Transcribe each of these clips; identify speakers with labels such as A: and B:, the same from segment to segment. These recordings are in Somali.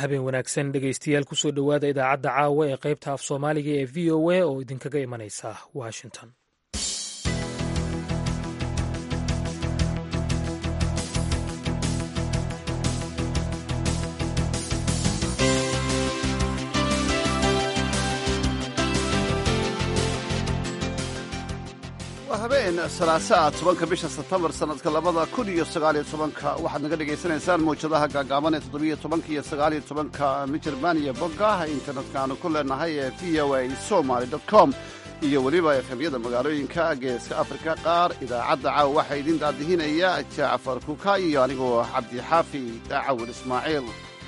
A: habeen wanaagsan dhegaystayaal kusoo dhowaada idaacadda caawa ee qaybta af soomaaliga ee v o a oo idinkaga imanaysa washington
B: waa habeen salaasaa tobanka bisha sebtembar sannadka labada kun iyo sagaaliyo tobanka waxaad naga dhegaysanaysaan mawjadaha gaagaaban ee toddobiyo tobanka iyo sagaaliyo tobanka mijerban iyo bogga internetka aanu ku leenahay ee v o a somaly com iyo weliba efemyada magaalooyinka geeska afrika qaar idaacadda caawa waxaa idin daadihinaya jacfar kuka iyo anigoo cabdixaafi daacawil ismaaciil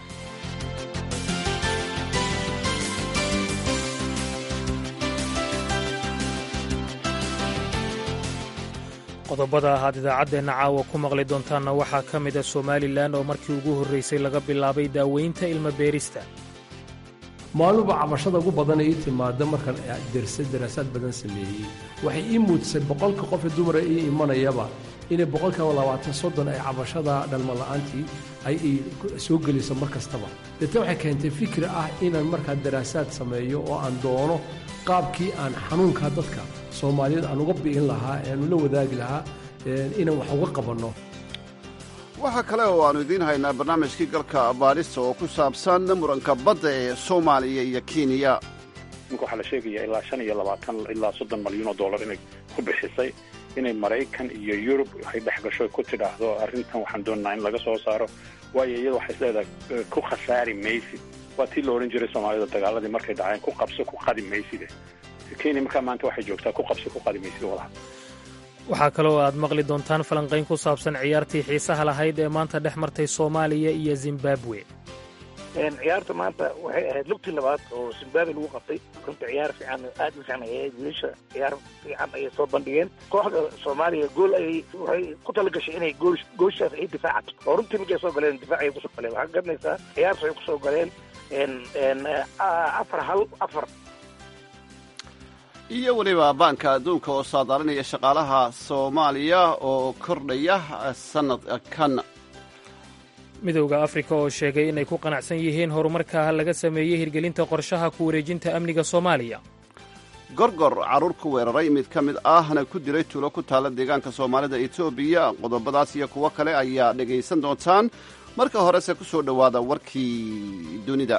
A: qodobada ahaad idaacaddeenna caawa ku maqli doontaanna waxaa ka mida somalilan oo markii ugu horraysay laga bilaabay daaweynta ilma beerista
C: maaluba cabashada ugu badan ee ii timaada markaan dersay daraasaad badan sameeyey waxay ii muujisay boqolka qofe dumara ii imanayaba inay boqolkiiba labaatan soddon ay cabashada dhalmala'aantii ay soo geliso mar kastaba deetna waxay keentay fikri ah inaan markaa daraasaad sameeyo oo aan doono qaabkii aan xanuunkaa dadka soomaaliyeed aan uga bi'in lahaa ee aanu la wadaagi lahaa inaan wax uga qabanno
B: waxaa kale oo aannu idiin haynaa barnaamijkii galka baadhista oo ku saabsan muranka badda ee soomaaliya iyo kenya
D: ninka waxaa la sheegaya ilaa shan iyo labaatan ilaa soddon malyan oo dollar inay ku bixisay inay maraykan iyo yurub waxay dhex gasho ku tidhaahdo arrintan waxaan doonnaa in laga soo saaro waayo iyada waxay isleedahay ku khasaari maysid waa tii la odhan jiray soomaalida dagaaladii markay dhaceen ku qabso ku qadi mayside kenya markaa maanta waxay joogtaa ku qabso ku qadi maysid walaha
A: waxaa kaloo aad maqli doontaan falanqayn ku saabsan ciyaartii xiisaha lahayd ee maanta dhex martay soomaaliya iyo zimbabwe
E: ciyaarta maanta waxay ahayd lugtii labaad oo zimbabwe lagu qabtay runta ciyaar fiican aad u fiican ayay wiilasha ciyaar fiican ayay soo bandhigeen kooxda soomaaliya gool ayay waxay ku talagashay inay gool gooshaas ay difaacato oo runtii markay soo galeen difaac ayay kusoo galeen waxaa garanaysaa ciyaarta ay kusoo galeen afar hal afar
B: iyo weliba baanka adduunka oo saadaalinaya shaqaalaha soomaaliya oo kordhaya sannadkan
A: midowda afrika oo sheegay inay ku qanacsan yihiin horumarka laga sameeyey hirgelinta qorshaha ku wareejinta amniga soomaaliya
B: gorgor carruur ku weeraray mid ka mid ahna ku dilay tuulo ku taalla deegaanka soomaalida etoobiya qodobadaas iyo kuwo kale ayaa dhegaysan doontaan marka horese ku soo dhowaada warkii dunida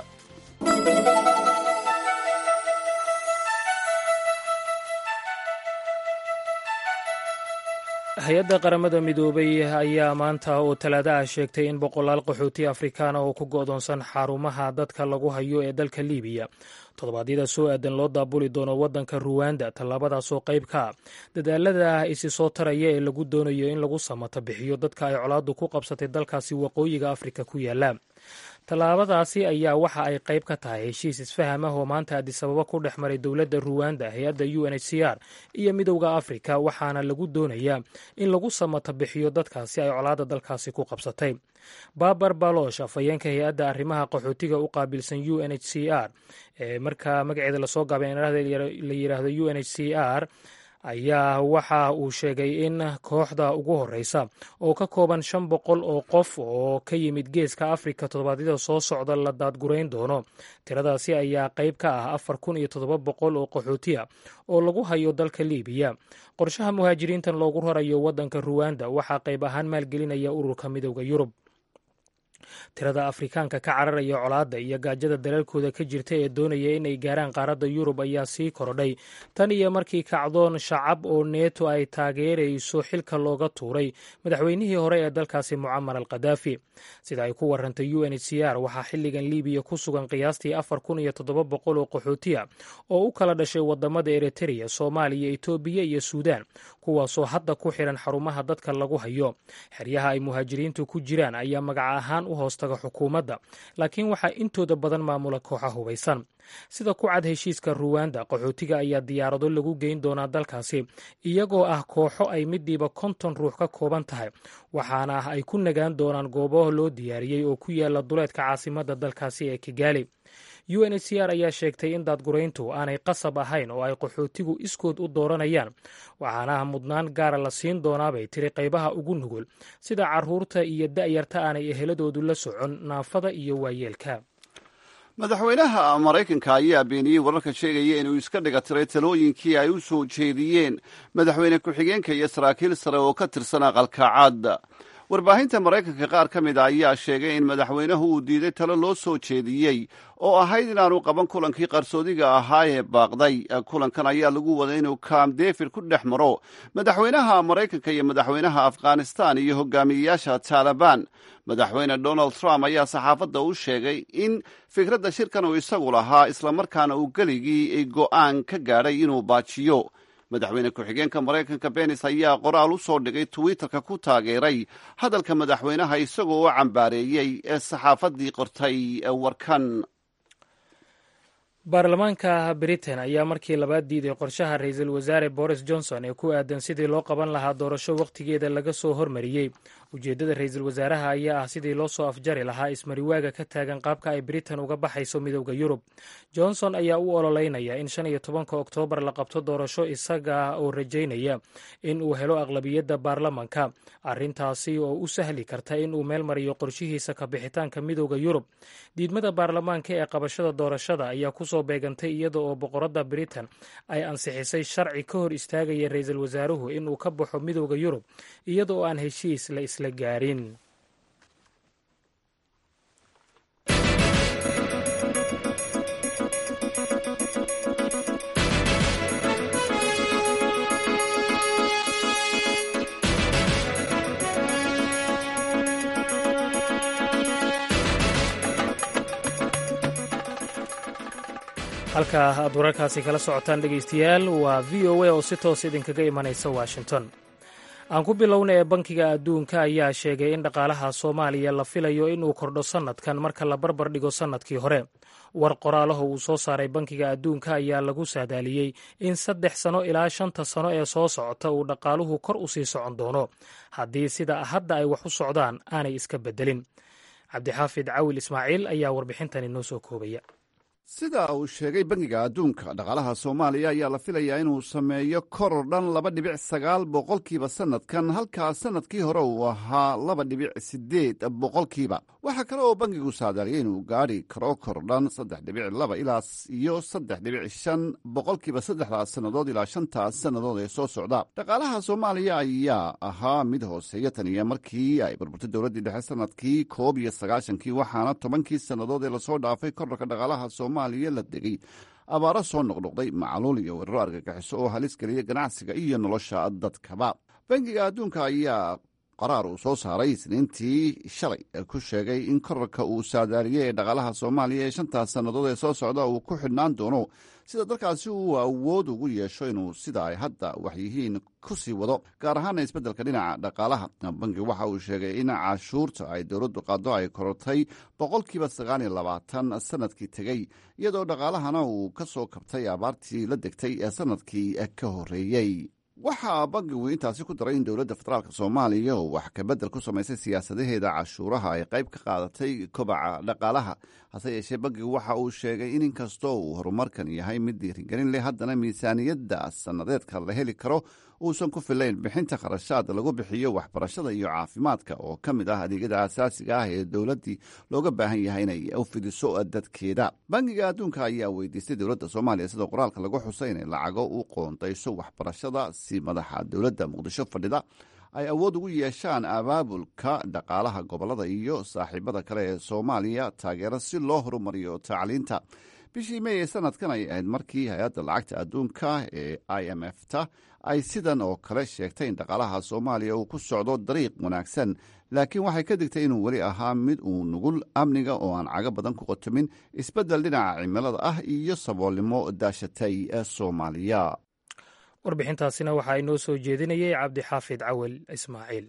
A: hay-adda qaramada midoobay ayaa maanta oo talaada ah sheegtay in boqolaal qaxooti afrikaana oo ku go'doonsan xarumaha dadka lagu hayo ee dalka liibiya toddobaadyada soo aadan loo daabuli doono waddanka ruwanda tallaabadaasoo qayb ka ah dadaalada isi soo taraya ee lagu doonayo in lagu samata bixiyo dadka ay colaaddu ku qabsatay dalkaasi waqooyiga afrika ku yaalla tallaabadaasi ayaa waxa ay qayb ka tahay heshiis isfaham ah oo maanta adisababa ku dhex maray dowladda ruwanda hay-adda u n h c r iyo midowda afrika waxaana lagu doonayaa in lagu samata bixiyo dadkaasi ay colaadda dalkaasi ku qabsatay babar balosh afhayeenka hay-adda arrimaha qaxootiga u qaabilsan u n h c r ee markaa magaceeda lasoo gaabay la yidhaahdo u n h c r ayaa waxa uu sheegay in kooxda ugu horeysa oo ka kooban shan boqol oo qof oo ka yimid geeska afrika toddobaadyada soo socda la daadgurayn doono tiradaasi ayaa qayb ka ah afar kun iyo toddoba boqol oo qaxootiya oo lagu hayo dalka liibiya qorshaha muhaajiriintan loogu rarayo waddanka ruwanda waxaa qayb ahaan maalgelinaya ururka midowda yurub tirada afrikaanka ka cararaya colaadda iyo gaajada dalalkooda ka jirta ee doonaya inay gaaraan qaaradda yurub ayaa sii korodhay tan iyo markii kacdoon shacab oo neeto ay taageerayso xilka looga tuuray madaxweynihii hore ee dalkaasi mucamar al kadaafi sida ay ku warantay u n h c r waxaa xilligan liibiya ku sugan qiyaastii afar kun iyo toddoba boqol oo qaxootiya oo u kala dhashay wadamada eritreya soomaaliya etoobiya iyo suudaan kuwaasoo hadda ku xiran xarumaha dadka lagu hayo xeryaha ay muhaajiriintu ku jiraan ayaa magaca ahaan u hoostaga xukuumadda laakiin waxaa intooda badan maamula kooxa hubaysan sida ku cad heshiiska ruwanda qaxootiga ayaa diyaarado lagu geyn doonaa dalkaasi iyagoo ah kooxo ay midiiba konton ruux ka kooban tahay waxaana ay ku nagaan doonaan goobo loo diyaariyey oo ku yaala duleedka caasimadda dalkaasi ee kigaali u n h c r ayaa sheegtay in daadgurayntu aanay qasab ahayn oo ay qaxootigu iskood u dooranayaan waxaana mudnaan gaara la siin doonaabay tiri qaybaha ugu nugul sida caruurta iyo da'yarta aanay eheladoodu la socon naafada iyo waayeelka
B: madaxweynaha maraykanka ayaa beeniyey wararka sheegaya inuu iska dhiga tiray talooyinkii ay u soo jeediyeen madaxweyne ku-xigeenka iyo saraakiil sare oo ka tirsan aqalka caad warbaahinta maraykanka qaar ka mid a ayaa sheegay in madaxweynuhu uu diiday talo loo soo jeediyey oo ahayd inaanu qaban kulankii qarsoodiga ahaa ee baaqday kulankan ayaa lagu waday inuu kam david ku dhex maro madaxweynaha maraykanka iyo madaxweynaha afghanistan iyo hogaamiyeyaasha taalibaan madaxweyne donald trump ayaa saxaafadda u sheegay in fikradda shirkan uu isagu lahaa islamarkaana uu geligii go'aan ka gaadhay inuu baajiyo madaxweyne ku-xigeenka maraykanka benis ayaa qoraal u soo dhigay twitterka ku taageeray hadalka madaxweynaha isagoo u cambaareeyey ee saxaafaddii qortay warkan
A: baarlamaanka britain ayaa markii labaad diiday qorshaha ra-iisul wasaare boris johnson ee ku aadan sidii loo qaban lahaa doorasho wakhtigeeda laga soo hormariyey ujeeddada ra-iisul wasaaraha ayaa ah sidii loo soo afjari lahaa ismariwaaga ka taagan qaabka ay britain uga baxayso midowda yurub johnson ayaa u ololeynaya in shan iyo tobanka oktoobar la qabto doorasho isaga oo rajaynaya in uu helo aqlabiyadda baarlamanka arrintaasi oo u sahli karta in uu meel mariyo qorshihiisa ka bixitaanka midowda yurub diidmada baarlamaanka ee qabashada doorashada ayaa kusoo beegantay iyada oo boqoradda britain ay ansixisay sharci ka hor istaagaya ra-iisul wasaaruhu inuu ka baxo midowda yurub iyada oo aan heshiis la isla gaarin halka aad wararkaasi kala socotaan dhegaystayaal waa v o a oo si toos idinkaga imanaysa washington aan ku bilowna ee bankiga adduunka ayaa sheegay in dhaqaalaha soomaaliya la filayo inuu kordho sannadkan marka la barbar dhigo sannadkii hore war qoraalaha uu soo saaray bankiga adduunka ayaa lagu saadaaliyey in saddex sano ilaa shanta sano ee soo socota uu dhaqaaluhu kor u sii socon doono haddii sida hadda ay wax u socdaan aanay iska beddelin cabdixaafid cawil ismaaciil ayaa warbixintan inoo soo koobaya
B: sida uu sheegay bangiga adduunka dhaqaalaha soomaaliya ayaa la filayaa inuu sameeyo koror dhan laba dhibic sagaal boqolkiiba sannadkan halkaa sannadkii hore uu ahaa laba dhibic siddeed boqolkiiba waxaa kale oo bangigu saadaaliyay inuu gaadhi karo kor dhan saddex dhibic laba ilaa iyo saddex dhibic shan boqolkiiba saddexdaas sannadood ilaa shantaas sannadood ee soo socda dhaqaalaha soomaaliya ayaa ahaa mid hooseeya taniya markii ay burburtay dowladdii dhexe sannadkii koob iyo sagaashankii waxaana tobankii sannadood ee lasoo dhaafay korarka dhaqaalaha soomaaliya la degay abaaro soo noqnoqday macluul iyo weeraro argagixiso oo halis geliya ganacsiga iyo nolosha dadkaba bangiga adduunka ayaa qaraar uu soo saaray isniintii shalay ku sheegay in korarka uu saadaaliyey ee dhaqaalaha soomaaliya ee shantaas sannadood ee soo socda uu ku xidhnaan doono sida dalkaasi uu awood ugu yeesho inuu sida ay hadda wax yihiin ku sii wado gaar ahaana isbeddelka dhinaca dhaqaalaha bangi waxa uu sheegay in cashuurta ay dowladdu qaado ay korortay boqolkiiba sagaal iyo labaatan sanadkii tegey iyadoo dhaqaalahana uu ka soo kabtay abaartii la degtay ee sanadkii ka horreeyey waxaa bangigu intaasi ku daray in dowladda federaalk soomaaliya oo wax kabedel ku samaysay siyaasadaheeda cashuuraha ay qayb ka qaadatay kobaca dhaqaalaha hase yeeshee bangigu waxa uu sheegay in inkastoo uu horumarkan yahay mid dhiirigelin leh haddana miisaaniyadda sannadeedka la heli karo uusan ku filayn bixinta kharashaad lagu bixiyo waxbarashada iyo caafimaadka oo ka mid ah adeegyada asaasiga ah ee dowladdii looga baahan yahay inay u fidiso dadkeeda bangiga adduunka ayaa weydiistay dowladda soomaaliya sida qoraalka lagu xusay inay lacago u qoondayso waxbarashada si madaxa dowladda muqdisho fadhida ay awood ugu yeeshaan abaabulka dhaqaalaha gobollada iyo saaxiibada kale ee soomaaliya taageero si loo horumariyo tacliinta bishii mey ee sanadkan ay ahayd markii hay-adda lacagta adduunka ee i m f ta ay sidan oo kale sheegtay in dhaqaalaha soomaaliya uu ku socdo dariiq wanaagsan laakiin waxay ka digtay inuu weli ahaa mid uu nugul amniga oo aan cago badan ku qotomin isbeddel dhinaca cimilada ah iyo saboolnimo daashatay ee soomaaliya
A: warbixintaasina waxaa inoo soo jeedinayay cabdixaafid cawel ismaaciil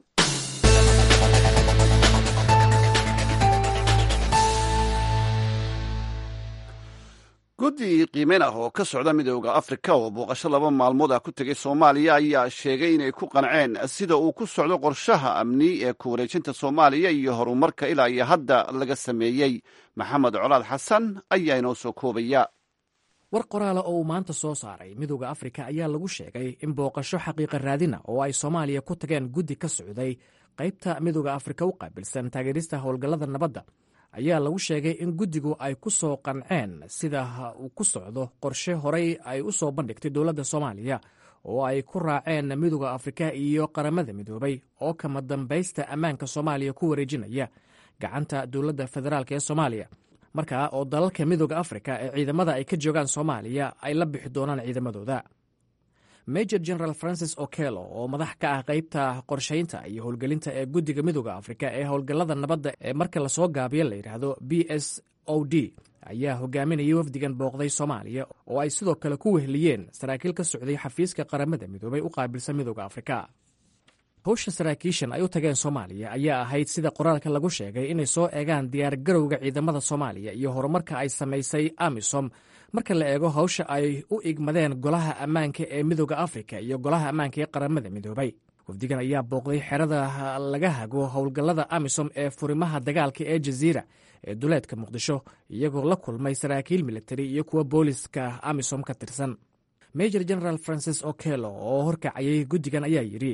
B: guddi qiimeyn ah oo ka socda midooda afrika oo booqasho laba maalmood ah ku tegay soomaaliya ayaa sheegay inay ku qanceen sida uu ku socdo qorshaha amni ee ku wareejinta soomaaliya iyo horumarka ilaa iyo hadda laga sameeyey maxamed colaad xasan ayaa inoo soo koobaya
F: war qoraala oo uu maanta soo saaray midooda afrika ayaa lagu sheegay in booqasho xaqiiqa raadina oo ay soomaaliya ku tageen guddi ka socday qaybta midooda afrika u qaabilsan taageerista howlgallada nabadda ayaa lagu sheegay in guddigu ay ku soo qanceen sida uu ku socdo qorshe horey ay u soo bandhigtay dowladda soomaaliya oo ay ku raaceen midooda afrika iyo qaramada midoobay oo kama dambaysta ammaanka soomaaliya ku wareejinaya gacanta dowladda federaalk ee soomaaliya markaa oo dalalka midooda afrika ee ciidamada ay ka joogaan soomaaliya ay la bixi doonaan ciidamadooda major general francis okelo oo madax ka ah qaybta qorshaynta iyo howlgelinta ee guddiga midooda afrika ee howlgallada nabadda ee marka lasoo gaabiyo la yidhaahdo b s o d ayaa hogaaminayay wafdigan booqday soomaaliya oo ay sidoo kale ku wehliyeen saraakiil ka socday xafiiska qaramada midoobay u qaabilsan midooda afrika howsha saraakiishan ay u tageen soomaaliya ayaa ahayd sida qoraalka lagu sheegay inay soo eegaan diyaargarowga ciidamada soomaaliya iyo horumarka ay samaysay amisom marka la eego hawsha ay u igmadeen golaha ammaanka ee midooda afrika iyo golaha ammaanka ee qaramada midoobay wafdigan ayaa booqday xerada laga hago howlgallada amisom ee furimaha dagaalka ee jaziira ee duleedka muqdisho iyagoo la kulmay saraakiil militari iyo kuwa booliska amisom ka tirsan major general francis okelo oo horkacayay guddigan ayaa yidhi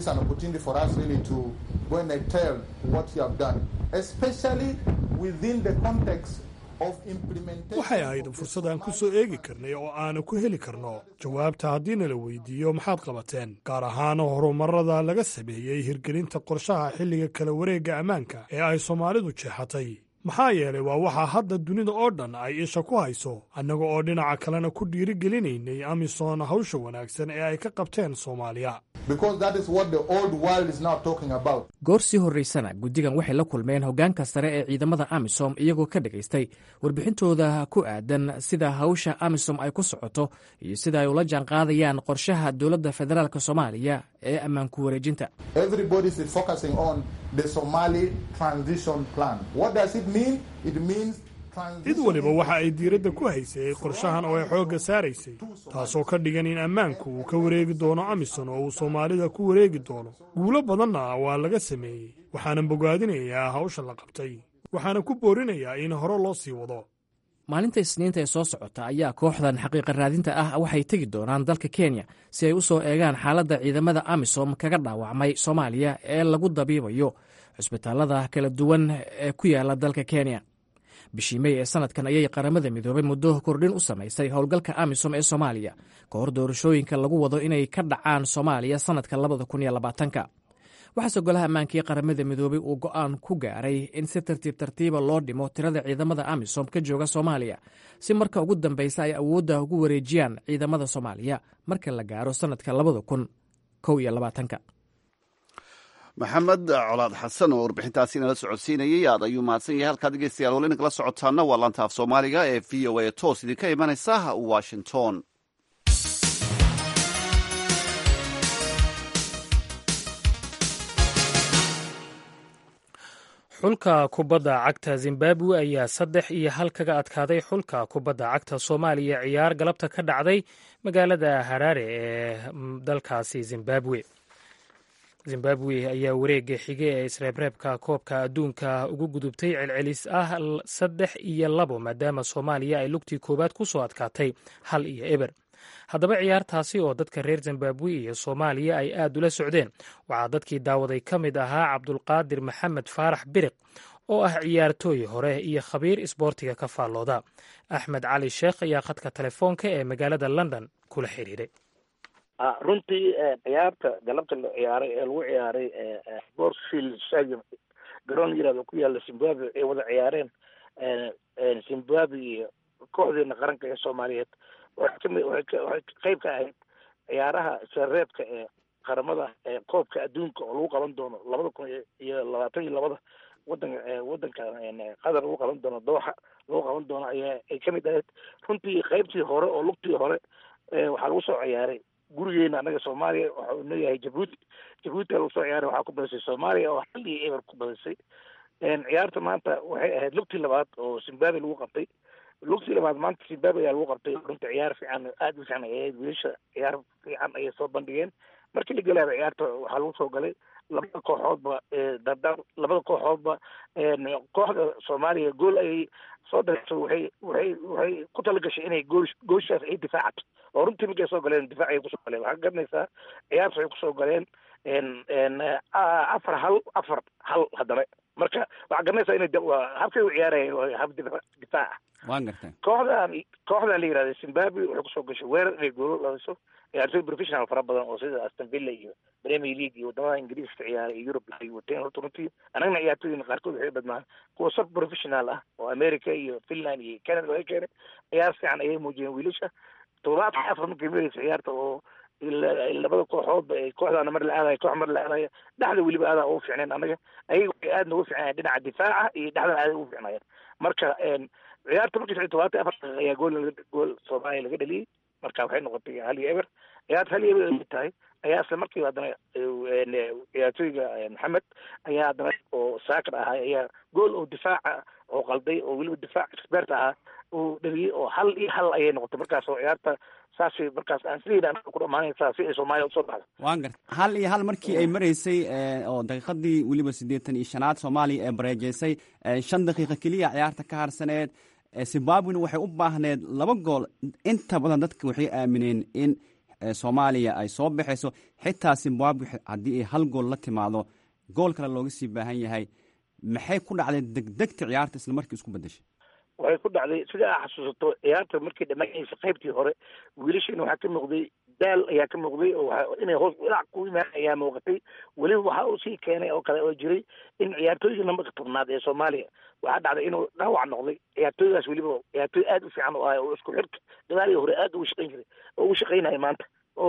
G: waxay ahayd fursad aan ku soo eegi karnay oo aanu ku heli karno jawaabta haddiina la weydiiyo maxaad qabateen gaar ahaan horumarada laga sameeyey hirgelinta qorshaha xilliga kala wareegga ammaanka ee ay soomaalidu jeexatay maxaa yeelay waa waxaa hadda dunida oo dhan ay isha ku hayso annaga oo dhinaca kalena ku dhiirigelinaynay amisom hawsha wanaagsan ee ay ka qabteen soomaaliya
F: goor sii horraysana guddigan waxay la kulmeen hoggaanka sare ee ciidamada amisom iyagoo ka dhagaystay warbixintooda ku aadan sida hawsha amisom ay ku socoto iyo sida ay ula jaanqaadayaan qorshaha dowladda federaalk soomaaliya ee ammaanku wareejinta
G: cid waliba waxa ay diiradda ku haysay qorshahan oo ay xoogga saaraysay taasoo ka dhigan in ammaanku uu ka wareegi doono amisom oo uu soomaalida ku wareegi doono guulo badanna waa laga sameeyey waxaanan bogaadinayaa hawsha la qabtay waxaana ku boorinayaa in hore loo sii wado
F: maalinta isniinta ee soo socota ayaa kooxdan xaqiiqa raadinta ah waxay tegi doonaan dalka kenya si ay u soo eegaan xaaladda ciidamada amisom kaga dhaawacmay soomaaliya ee lagu dabiibayo cusbitaallada kala duwan ee ku yaala dalka kenya bishii mey ee sanadkan ayay qaramada midoobay muddo kordhin u samaysay howlgalka amisom ee soomaaliya ka hor doorashooyinka lagu wado inay ka dhacaan soomaaliya sanadka labada kun iyo labaatanka waxaase golaha ammaanka ee qaramada midoobay uu go'aan ku gaaray in si tartiib tartiiba loo dhimo tirada ciidamada amisom ka jooga soomaaliya si marka ugu dambeysa ay awoodda ugu wareejiyaan ciidamada soomaaliya marka la gaaro sanadka labada kun kow iyo labaatanka
B: maxamed colaad xasan oo warbixintaasi inala socodsiinayay aad ayuu mahadsan yahay halkaad dhegeystayaal wali inkala socotaana waa laanta af soomaaliga ee v o a toos idinka imanaysa washington
A: xulka kubadda cagta zimbabwe ayaa saddex iyo hal kaga adkaaday xulka kubadda cagta soomaaliya ciyaar galabta ka dhacday magaalada haraare ee dalkaasi zimbabwe zimbabwe ayaa wareega xige ee isreebreebka koobka adduunka ugu gudubtay celcelis ah saddex iyo labo maadaama soomaaliya ay lugtii koowaad ku soo adkaatay hal iyo eber haddaba ciyaartaasi oo dadka reer zimbabwe iyo soomaaliya ay aad ula socdeen waxaa dadkii daawaday ka mid ahaa cabdulqaadir maxamed faarax biriq oo ah ciyaartooy hore iyo khabiir isboortiga ka faallooda axmed cali sheekh ayaa khadka telefoonka ee magaalada london kula xiriiray
E: runtii ciyaarta galabta la ciyaaray ee lagu ciyaaray sportsfield stadium garoon yirahdo ku yaala zimbabwe ay wada ciyaareen zimbabwe iyo kooxdeena qaranka ee soomaaliyeed waxay kami waxay qayb ka ahayd ciyaaraha sareebka ee qaramada ee koobka adduunka oo lagu qaban doono labada kun iyo labaatan iyo labada wadanka wadanka qatar lagu qaban doono dooxa lagu qaban doono ayaa ay kamid ahayd runtii qaybtii hore oo lugtii hore waxaa lagu soo ciyaaray gurigeena anaga soomaaliya waxa uu leeyahay jabuuti jabuuti lagu soo ciyaaray waxaa ku badisay soomaaliya oo hal iyo eber ku badisay ciyaarta maanta waxay ahayd lugtii labaad oo zimbabwe lagu qabtay lugtii labaad maanta zimbabwe ayaa lagu qabtay runta ciyaar fiican aada u fiican ay ahayd wiilasha ciyaar fiican ayay soo bandhigeen markii la gelaaba ciyaarta waxaa lagu soo galay labada kooxoodba dardar labada kooxoodba kooxda soomaaliya gool ayay soo dareyso waxay waxay waxay ku talagashay inay gool gooshaas ay difaacato oo runtii markay soo galeen difaac ayay kusoo galeen waxaa garanaysaa ciyaarta waxay kusoo galeen afar hal afar hal haddana marka waxaa garanaysaa inay habkay u ciyaarayeen waa hab difaac ah
H: waan gartay
E: kooxdan kooxdan la yihahda zimbabwe waxay kusoo gashay weerar inay goolo dhaliso ciyaartoy professional fara badan oo sida aston villa iyo premier league iyo wadamada ingiriiska ciyaaray iyo europe ay wateen horta runtii anagna ciyaartoyina qaarkood waxay badnaan kuwa sub professional ah oo america iyo finland iyo canada laga keenay ciyaar fiican ayay muujiyeen wiilasha toddobaadka afar markay maraysa ciyaarta oo labada kooxoodba ay kooxdaana mar la aadaya koox mar la aadaya dhexda weliba aadaa ugu fiicneen anaga ayaga waxay aad noogu fiicnayen dhinaca difaaca iyo dhexdana aaday ugu fiicnaayeen marka ciyaarta markii shan todobaatan afar daqiiqa ayaa gool gool soomaaliya laga dhaliyey marka waxay noqotay hal iyo eber ciyaarta hal iyo eber ay tahay ayaa isla markiiba haddana ciyaartooyga maxamed ayaa haddana oo saakar ahaa ayaa gool oo difaaca oo qalday oo weliba difaac expert ahaa uu dhaliyey oo hal iyo hal ayay noqotay markaas oo ciyaarta saasay markaas aan sidayda ku dhamaanaysaa si ay soomaaliya usoo baxdo
H: waan garta hal iyo hal markii ay maraysay oo daqiiqadii weliba siddeetan iyo shanaad soomaaliya ee bareejeysay shan daqiiqa keliya ciyaarta ka harsaneed zimbabwena waxay u baahneed laba gool inta badan dadka waxay aamineen in soomaaliya ay soo baxayso xitaa zimbabwe haddii ay hal gool la timaado gool kale looga sii baahan yahay maxay ku dhacday degdegta ciyaarta isla markii isku bedeshay
E: waxay ku dhacday sida aa xasuusato ciyaarta markii dhammaanaysa qaybtii hore wiilashiina waxaa ka muuqday daal ayaa ka muuqday oo inay hoos ilac ku imaan ayaa muuqatay weliba waxa uu sii keenay oo kale oo jiray in ciyaartooyga nambarka tobnaad ee soomaaliya waxaa dhacday inuu dhaawac noqday ciyaartooygaas weliba ciyaartooy aad u fiican oo ah oo isku xirka gadaaliyo hore aad ugu shaqayn jiray oo ugu shaqaynaya maanta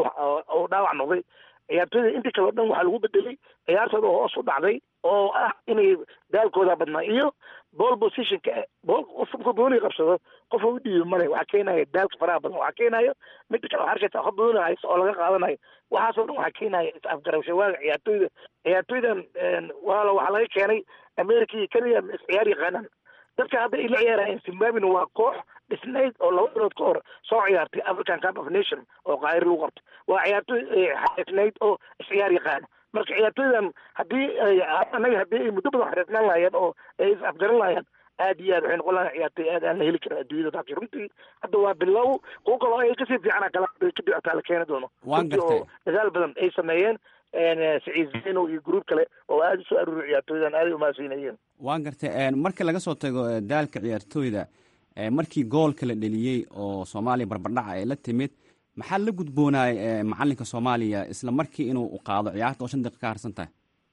E: oo dhaawac noqday ciyaartooyda intii kale o dhan waxaa lagu bedelay ciyaartooda hoos u dhacday oo ah inay daalkooda badnaa iyo ball positionka bool qofka booli qabsado qofa u dhiibi male waxaa keenaya daalka faraha badan waxaa keenayo midda kale waxaa arkaysa qof booli haysto oo laga qaadanayo waxaasoo dhan waxaa keenaya is afgarabshawaaga ciyaartooyda ciyaartooydan waala waxaa laga keenay america iyo kenya is ciyaar yaqaanaan dadka hadda ay la ciyaarayeen zimbabwena waa koox dhisnayd oo laba bilood ka hor soo ciyaartay african cup of nation oo qaahir lagu qabtay waa ciyaartooy xariifnayd oo isciyaar yaqaano marka ciyaartooydan haddii anaga haddii ay muddo badan xariifnaan lahaayeen oo ay is afgaran lahaayeen aad iyo aad waxay noqon lahayn ciyaartooy aad aan la heli karin adduunyada laakiin runtii hadda waa bilow kuwo kaloo ay kasii fiicana kala kadib ataa la keeni doono runtii oo dadaal badan ay sameeyeen saciid zeno iyo gruub kale oo aada usoo aruuriy ciyaartooydan aaday umahadsiinayeen
H: waan gartay marka laga soo tago daalka ciyaartooyda markii goolka la dheliyey oo soomaaliya barbardhaca ay la timid maxaa la gudboonaay macalinka soomaaliya isla markii inuu qaado ciyaarta oo shan daqiiqa ka harsan tahay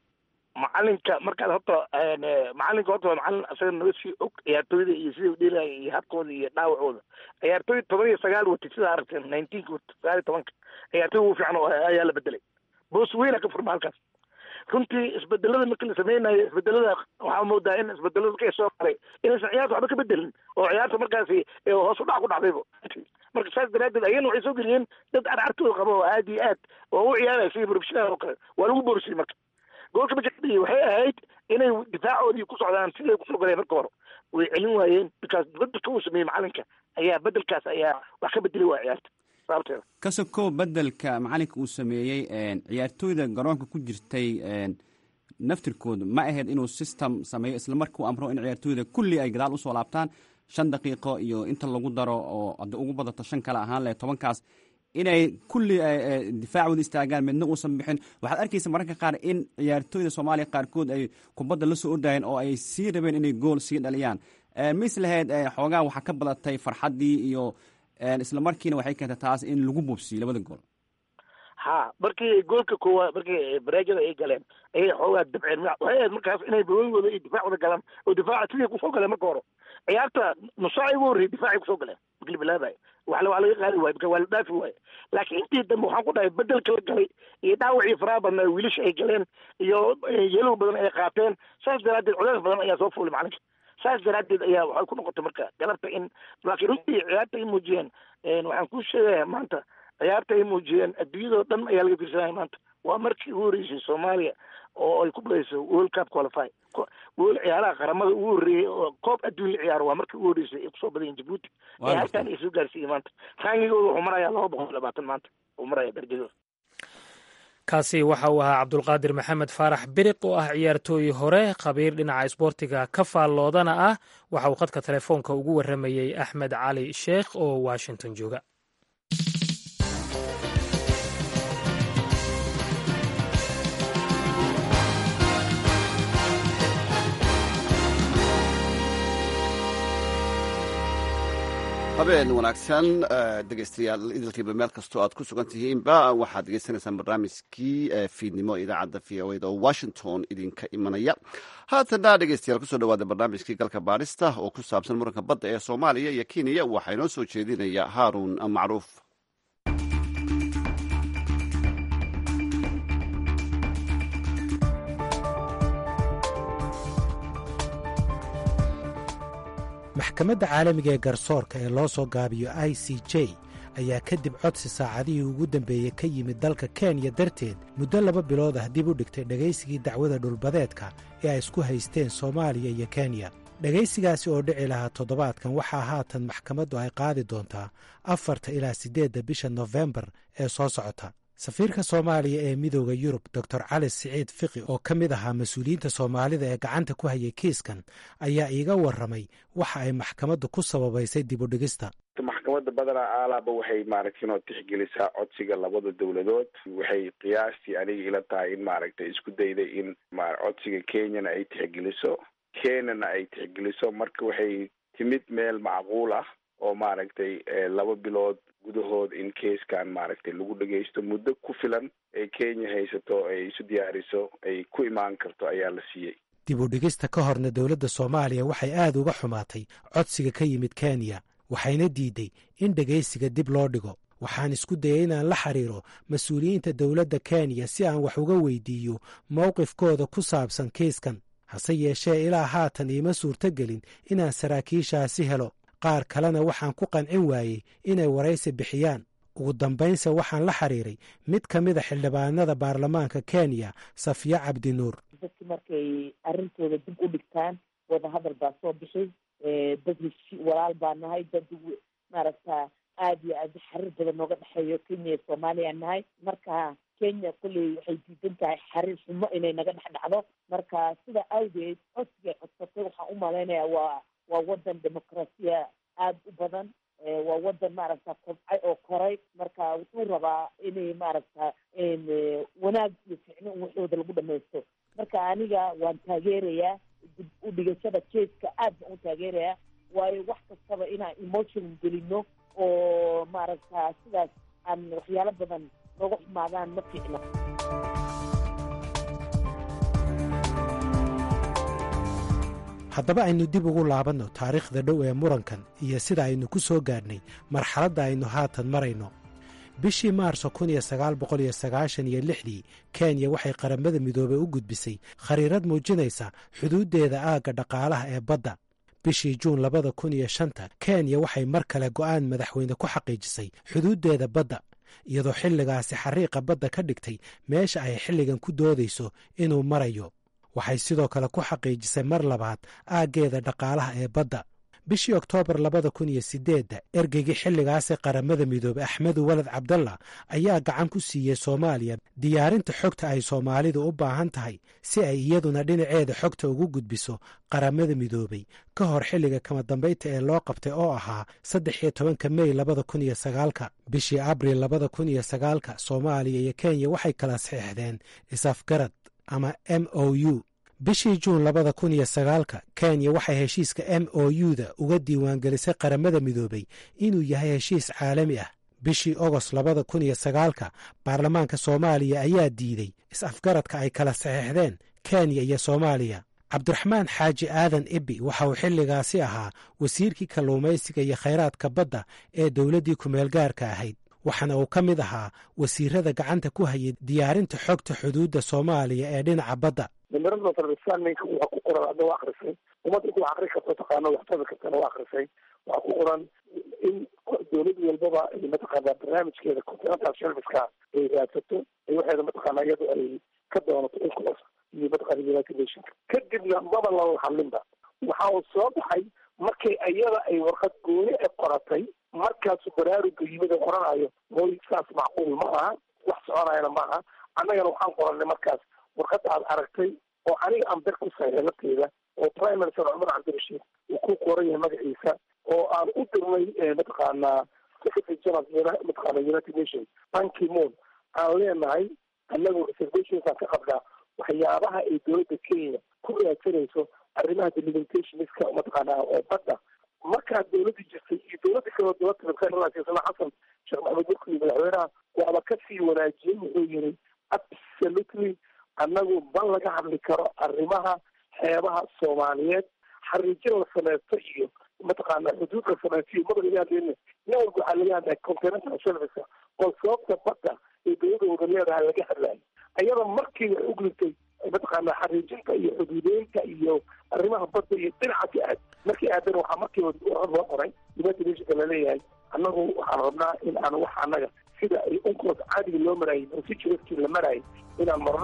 E: macalinka markaad horta macalinka horta waa macalin asaga naga sii og ciyaartooyda iyo sida udheelaya iyo habkooda iyo dhaawacooda ciyaartooy toban iyo sagaal watay sidaa aragteen nineteenka wata sagaal iyo tobanka ciyaartooy ugu fiican oo ayaa la bedelay boos weyna ka furma halkaas runtii isbedelada markii la sameynayo isbedelada waxaa moodaa in isbedelada markay soo maray inaysan ciyaarta waxba ka bedelin oo ciyaarta markaasi hoos u dhac ku dhacdayba marka saas daraadeed ayana waxay soo geliyeen dad arcartooda qaba oo aad iyo aad oo u ciyaaraya sidii professional oo kale waa lagu boorisiyey marka goolka markadhiyi waxay ahayd inay difaacoodii ku socdaan siday kusoo galeen marka hore way celin waayeen because bedelka uu sameeyey macalinka ayaa bedelkaas ayaa wax ka bedeli waa ciyaarta sababteeda
H: ka sokow bedelka macalinka uu sameeyey ciyaartooyda garoonka ku jirtay naftirkooda ma ahayd inuu system sameeyo isla markuu amro in ciyaartooyda kulli ay gadaal usoo laabtaan shan daqiiqo iyo inta lagu daro oo hadda ugu badato shan kale ahaan leh tobankaas inay kulli difaacooda istaagaan midna uusan bixin waxaad arkaysa mararka qaar in ciyaartooyda soomaaliya qaarkood ay kubadda la soo ordayeen oo ay sii rabeen inay gool sii dhaliyaan mis lahayd xoogaa waxaa ka badatay farxaddii iyo isla markiina waxay keentay taas in lagu bubsiyo labada gool
E: ha markii goolka koowaad markii bareejada ay galeen ayay xoogaa dabceen waxay ahayd markaas inay bawooyigooda iyo difaacooda galaan oo difaaca sidii kusoo galeen marka hore ciyaarta nusaaci ugu horreyay difaacay kusoo galeen markii la bilaabaya wax waa laga qaadi waaye marka waa la dhaafi waaye laakiin intii dambe waxaan ku dhahay bedelka la galay iyo dhaawacii faraha badnaa wiilasha ay galeen iyo yelow badan ay qaateen saas daraaddeed culeys badan ayaa soo fuulay macalinka saas daraaddeed ayaa waxay ku noqotay marka galabta in laakiin runtii ciyaarta ay muujiyeen waxaan ku sheegaya maanta ciyaarta ay muujiyeen adduunyadao dhan ayaa laga fiirsanaya maanta waa markii ugu horreysay soomaaliya oo ay ku badayso world cup qualify wol ciyaaraha qaramada ugu horreeyey oo koob adduun la ciyaaro waa markii ugu horreysay ay kusoo badayeen jabuuti ee halkan ay soo gaarsiiyey maanta raangigooda wuxuu marayaa laba boqol iyo labaatan maanta uu maraya darajadooda
A: kaasi waxa uu ahaa cabdulqaadir maxamed faarax biriq oo ah ciyaartooy hore khabiir dhinaca isboortiga ka faalloodana ah waxa uu khadka telefoonka ugu warramayey axmed cali sheekh oo washington jooga
B: habeen wanaagsan dhegeystayaal idilkiiba meel kastoo aad ku sugan tihiinba waxaad degeysanaysaan barnaamijkii fiidnimo idaacadda v o da oo washington idinka imanaya haatana dhegeystayaal kusoo dhawaada barnaamijkii galka baadhista oo ku saabsan muranka badda ee soomaaliya iyo kenya waxaa inoo soo jeedinaya haaruun macruuf
I: maxkamadda caalamiga ee garsoorka ee loo soo gaabiyo i c j ayaa kadib codsi saacadihii ugu dambeeyey ka yimid dalka kenya darteed muddo laba bilood ah dib u dhigtay dhegaysigii dacwada dhulbadeedka ee ay isku haysteen soomaaliya iyo kenya dhegaysigaasi oo dhici lahaa toddobaadkan waxaa haatan maxkamaddu ay qaadi doontaa afarta ilaa siddeedda bisha nofembar ee soo socota safiirka soomaaliya ee midooda yurub doctor cali siciid fiqi oo ka mid ahaa mas-uuliyiinta soomaalida ee gacanta ku hayay kiiskan ayaa iiga warramay waxa ay maxkamaddu ku sababaysay dib u dhigista
J: maxkamadda badanaa aalaaba waxay maaragtay inoo tixgelisaa codsiga labada dowladood waxay qiyaastii aniga ila tahay in maaragtay isku dayday in codsiga kenyana ay tixgeliso kenyana ay tixgeliso marka waxay timid meel macquul ah oo maaragtay laba bilood gudahood in keiskan maaragtay lagu dhagaysto muddo ku filan ee kenya haysato ay isu diyaariso ay ku imaan karto ayaa la siiyey
I: dib u dhigista ka horna dowladda soomaaliya waxay aad uga xumaatay codsiga ka yimid kenya waxayna diiday in dhegaysiga dib loo dhigo waxaan isku dayay inaan la xiriiro mas-uuliyiinta dowladda kenya si aan wax uga weydiiyo mowqifkooda ku saabsan kiiskan hase yeeshee ilaa haatan iima suurtogelin inaan saraakiishaasi helo qaar kalena waxaan ku qancin waayey inay waraysi bixiyaan ugu dambaynse waxaan la xiriiray mid ka mida xildhibaanada baarlamaanka kenya safiya cabdinuur
K: dadki markay arrintooda dib u dhigtaan wadahadal baa soo bixi dad heshi walaal baa nahay dad maaragta aada iyo aad xariir badan nooga dhexeeyo kenya iyo soomaaliya nahay marka kenya kolley waxay diidan tahay xariir xumo inay naga dhex dhacdo marka sida awgeed codsigay codsatay waxaan u malaynaya waa waa wadan dimuqraasiya aada u badan waa wadan maaragta kobcay oo koray marka wuxuu rabaa inay maaragta wanaag iyo ficno in waxooda lagu dhamaysto marka aniga waan taageerayaa dib u dhigashada jeeska aad baan u taageerayaa waayo wax kastaba inaan emotion gelino oo maaragta sidaas aan waxyaalo badan nooga xumaadaan ma fiicno
I: haddaba aynu dib ugu laabanno taariikhda dhow ee murankan iyo sida aynu ku soo gaadhnay marxaladda aynu haatan marayno bishii maarso kun iyo sagaal boqol iyo sagaashan iyo lixdii kenya waxay qaramada midoobey u gudbisay khariirad muujinaysa xuduuddeeda aagga dhaqaalaha ee badda bishii juun labada kun iyo shanta kenya waxay mar kale go'aan madaxweyne ku xaqiijisay xuduuddeeda badda iyadoo xilligaasi xariiqa badda ka dhigtay meesha ay xilligan ku doodayso inuu marayo waxay sidoo kale ku xaqiijisay mar labaad aaggeeda dhaqaalaha ee badda bishii oktoobar labada kun iyo sideedda ergeygii xilligaasi qaramada midoobey axmedu walad cabdalla ayaa gacan ku siiyey soomaaliya diyaarinta xogta ay soomaalidu u baahan tahay si ay iyaduna dhinaceeda xogta ugu gudbiso qaramada midoobey ka hor xilliga kama dambaynta ee loo qabtay oo ahaa saddex iyo tobanka mey labada kun iyo sagaalka bishii abril labada kun iyo sagaalka soomaaliya iyo kenya waxay kala saxiixdeen isafgarad ama m o u bishii juun labada kun iyo sagaalka kenya waxay heshiiska m o u da uga diiwaangelisay qaramada midoobey inuu yahay heshiis caalami ah bishii ogost labada kun iyo sagaalka baarlamaanka soomaaliya ayaa diiday is-afgaradka ay kala saxiixdeen kenya iyo soomaaliya cabdiraxmaan xaaji aadan ibi waxa uu xilligaasi ahaa wasiirkii kalluumaysiga iyo khayraadka badda ee dowladdii kumeelgaarka ahayd waxaana uu ka mid ahaa wasiirada gacanta ku hayay diyaarinta xogta xuduudda soomaaliya ee dhinaca badda
E: nimirada sarbisaanninka waxa ku qoran adna waa akrisay ummadda ku akri karto taqaano waxtabi kartana waa akrisay waxaa ku qoran in dowlad walbaba ay mataqaana barnaamijkeeda continental serviceka ay raadsato ay waxeeda mataqaana iyadu ay ka doonato inclos iyo mataqaana united nations kadibna maba lala hadlinba waxa uu soo baxay markay iyada ay warqad gooni e qoratay markaasu baraaruga yimid oo qoranayo mooy saas macquul ma aha wax soconayana ma aha annagana waxaan qoranay markaas warqadda aad aragtay oo aniga aan bir ku saxiixay lafteeda oo prime minister cumar cabdirashiid uu ku qoran yahay magaciisa oo aan u dirnay mataqaanaa secretary general mataqaana united nations banki moon aan leenahay annagu reservations aan ka qabnaa waxyaabaha ay dowladda kenya ku raadsanayso arrimaha delimitationska mataqaana oo badda markaa dowladda jirtay iyo dowladda markiiba dowladda khayralaasisana xasan sheekh maxamed murkii madaxweynaha waaba kasii wanaajiyey wuxuu yiri absolutely annagu ma laga hadli karo arrimaha xeebaha soomaaliyeed xariijin la sameysto iyo mataqaana xuduud la sameysto iyo mada laga hadlayna nin walba waxaa laga hadlaya continental service oo sababta badda ee dowladda wada leedahay laga hadlayo ayada markii waxay u gudubtay mataqaana xariijinta iyo xuduudeynta iyo arrimaha badda iyo dhinaca ka aad markii aadan waxaa markiiba loo qoray united nationka laleeyahay annagu waxaan rabnaa in aan wax annaga sida ay unkoos caadiga loo maraayay procedureskii la maraayay inaan marno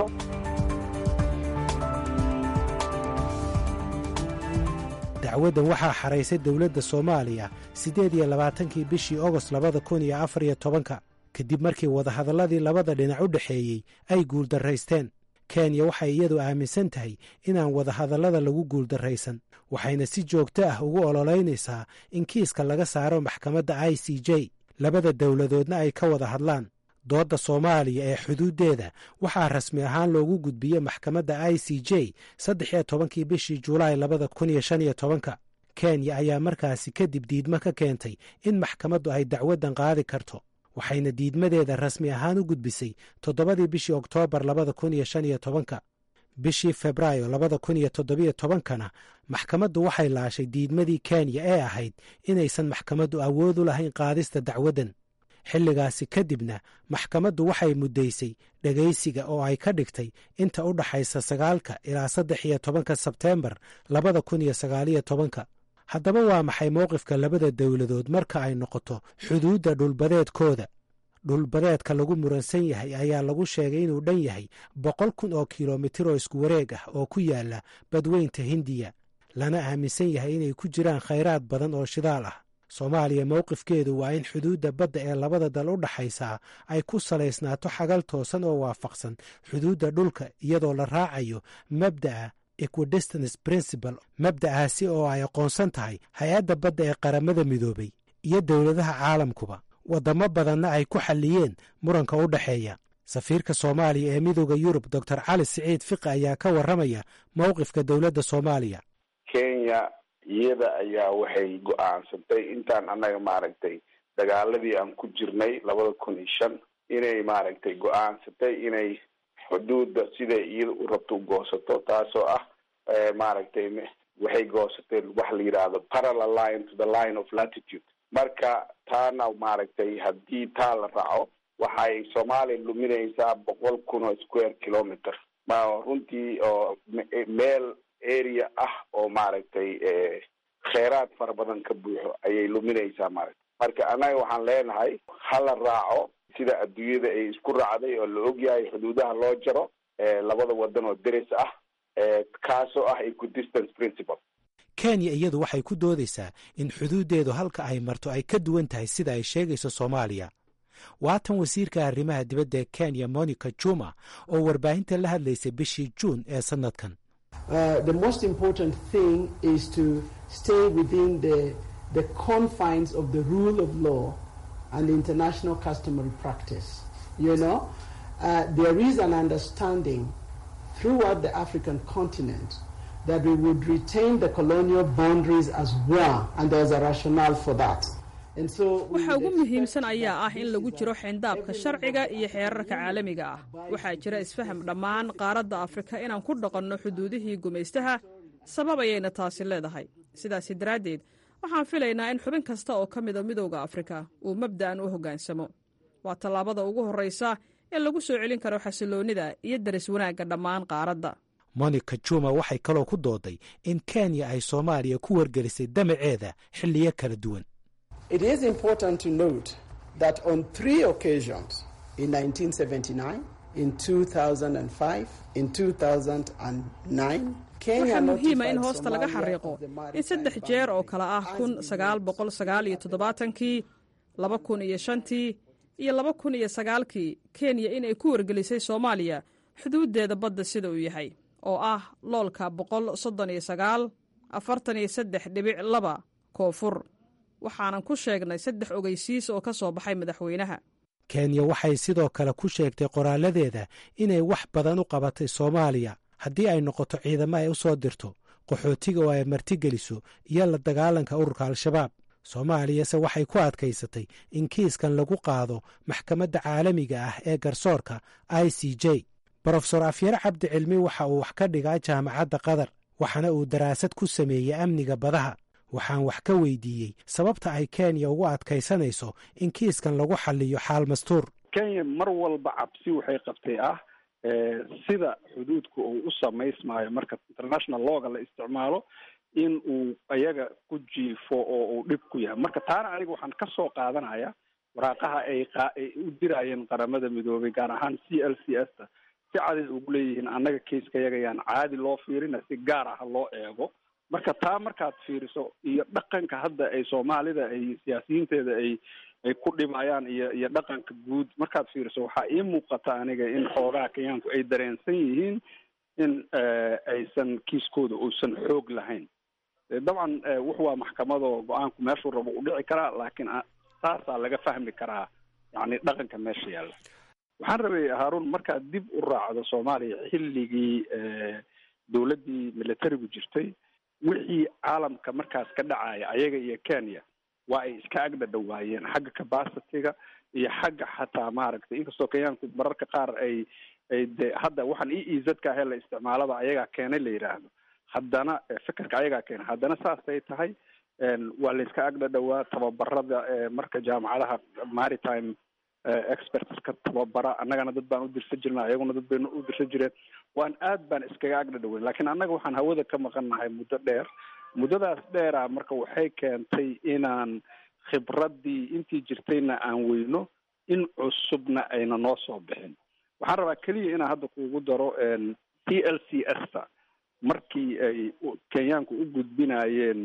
I: dacwaddan waxaa xaraysay dowladda soomaaliya siddeed iyo labaatankii bishii ogost labada kun iyo afar iyo tobanka kadib markii wadahadalladii labada dhinac u dhexeeyey ay guuldarraysteen kenya waxay iyadu aaminsan tahay inaan wadahadallada lagu guuldarraysan waxayna si joogto ah ugu ololeynaysaa in kiiska laga saaro maxkamadda i c j labada dowladoodna ay ka wada hadlaan doodda soomaaliya ee xuduuddeeda waxaa rasmi ahaan loogu gudbiyey maxkamadda i c j saddex iyo tobankii bishii julaay labada kun iyo shan iyo tobanka kenya ayaa markaasi kadib diidmo ka keentay in maxkamaddu ay dacwaddan qaadi karto waxayna diidmadeeda rasmi ahaan u gudbisay toddobadii bishii oktoobar labada kun iyo shan iyo tobanka bishii febraayo labada kun iyo toddobiyo tobankana maxkamaddu waxay laashay diidmadii kenya ee ahayd inaysan maxkamaddu awood u lahayn qaadista dacwaddan xilligaasi kadibna maxkamaddu waxay muddaysay dhegaysiga oo ay ka dhigtay inta u dhaxaysa sagaalka ilaa saddex iyo tobanka sebteembar labada kun iyo sagaaliyo tobanka haddaba waa maxay mowqifka labada dowladood marka ay noqoto xuduudda dhulbadeedkooda dhulbadeedka lagu muransan yahay ayaa lagu sheegay inuu dhan yahay boqol kun oo kilomitir oo isku wareeg ah oo ku yaala badweynta hindiya lana aaminsan yahay inay ku jiraan khayraad badan oo shidaal ah soomaaliya mowqifkeedu waa in xuduudda badda ee labada dal u dhaxaysaa ay ku salaysnaato xagal toosan oo waafaqsan xuduudda dhulka iyadoo la raacayo mabda'a equidistance principle mabda'aasi oo ay aqoonsan tahay hay-adda badda ee qaramada midoobay iyo dowladaha caalamkuba waddamo badanna ay ku xalliyeen muranka u dhexeeya safiirka soomaaliya ee midooda yurub doctor cali siciid fiqi ayaa ka warramaya mowqifka dowladda soomaaliya
J: kenya iyada ayaa waxay go-aansantay intaan annaga maaragtay dagaaladii aan ku jirnay labada kun iyo shan inay maaragtay go-aansatay inay xuduudda siday iyada u rabto u goosato taasoo ah maaragtay waxay goosatay wax la yidhaahdo parallel line to the line of latitude marka taana maaragtay haddii taa la raaco waxay soomaaliya luminaysaa boqol kun oo square kilometer ma runtii oo meel area ah oo maaragtay kheyraad fara badan ka buuxo ayay luminaysaa maaragtay marka annaga waxaan leenahay hala raaco sida adduunyada ay isku raacday oo la ogyahay xuduudaha loo jaro labada wadan oo deris ah kaasoo ah equidistance principle
I: kenya iyadu waxay ku doodaysaa in xuduuddeedu halka ay marto ay ka duwan tahay sida ay sheegayso soomaaliya waatan wasiirka arrimaha dibadda ee kenya monica juma oo warbaahinta la hadlaysay bishii juun ee sannadkan
L: the most important thing is to stay within the, the confines of the rule of law and international customary practice. You know, uh, there is an understanding throughout the African continent that we would retain the colonial boundaries as well, and there's a rationale for that.
M: waxa ugu muhiimsan ayaa ah in lagu jiro xeyndaabka sharciga iyo xeerarka caalamiga ah waxaa jira isfaham dhammaan qaaradda afrika inaan ku dhaqanno xuduudihii gumaystaha sabab ayayna taasi leedahay sidaasi daraaddeed waxaan filaynaa in xubin kasta oo ka mida midowda afrika uu mabda'an u hoggaansamo waa tallaabada ugu horraysa in lagu soo celin karo xasiloonnida iyo daris wanaagga dhammaan qaaradda
I: monica juma waxay kaloo ku dooday in kenya ay soomaaliya ku wargelisay damaceeda xilliyo kala duwan
L: It is important to note that on three occasions in 1979, in 2005, in 2009,
M: waxaa muhiima in hoosta laga xariiqo in saddex jeer oo kale ah kun sagaal boqol sagaal iyo toddobaatankii laba kun iyo shantii iyo laba kun iyo sagaalkii kenya inay ku wargelisay soomaaliya xuduuddeeda badda sida uu yahay oo ah loolka boqol soddon iyo sagaal afartan iyo saddex dhibic laba koonfur waxaanan ku sheegnay saddex ogeysiis oo ka soo baxay madaxweynaha
I: kenya waxay sidoo kale ku sheegtay qoraaladeeda inay wax badan u qabatay soomaaliya haddii ay noqoto ciidamo ay u soo dirto qaxootiga oo ay martigeliso iyo la dagaalanka ururka al-shabaab soomaaliyase waxay ku adkaysatay in kiiskan lagu qaado maxkamadda caalamiga ah ee garsoorka i c j brofesor afyare cabdi cilmi waxa uu wax ka dhigaa jaamacadda qatar waxaana uu daraasad ku sameeyey amniga badaha waxaan wax ka weydiiyey sababta ay kenya ugu adkaysanayso in kiiskan lagu xalliyo xaal mastuur
N: kenya mar walba cabsi waxay qabtay ah sida xuduudka uu u samaysmaayo marka international looga la isticmaalo in uu iyaga ku jiifo oo uu dhib ku yahay marka taana aniga waxaan ka soo qaadanaya waraaqaha ay ay u dirayeen qaramada midoobay gaar ahaan c l c s ta si caday ugu leeyihiin annaga kaiska yaga yaan caadi loo fiirina si gaar ah loo eego marka taa markaad fiiriso iyo dhaqanka hadda ay soomaalida ay siyaasiyiinteeda ay ay ku dhimayaan iyo iyo dhaqanka guud markaad fiiriso waxaa ii muuqata aniga in xoogaha kenyaanku ay dareensan yihiin in aysan kiiskooda uusan xoog lahayn dabcan wuxu waa maxkamado go-aanku meeshuu rabo u dhici karaa laakiin saasaa laga fahmi karaa yani dhaqanka meesha yaalla waxaan rabay haarun markaad dib u raacdo soomaaliya xilligii dowladdii militarigu jirtay wixii caalamka markaas ka dhacaya ayaga iyo kenya waa ay iska agdhadhawaayeen xagga capacityga iyo xagga xataa maaragtay inkastoo kenyaanku mararka qaar ay ay de hadda waxaan e e zka ahee la isticmaalaba ayagaa keenay la yidhaahdo haddana fikirka ayagaa keenay haddana saasay tahay waa la iska agdhadhawaa tababarada marka jaamacadaha maritime expertska tababara annagana dad baan u dirsan jirna ayaguna dad bayna u dirsan jireen waan aad baan iskaga agdhadhaweyn lakiin annaga waxaan hawada ka maqan nahay muddo dheer muddadaas dheera marka waxay keentay inaan khibraddii intii jirtayna aan weyno in cusubna ayna noo soo bixin waxaan rabaa keliya inaan hadda kuugu daro t l c s ta markii ay kenyaanku u gudbinayeen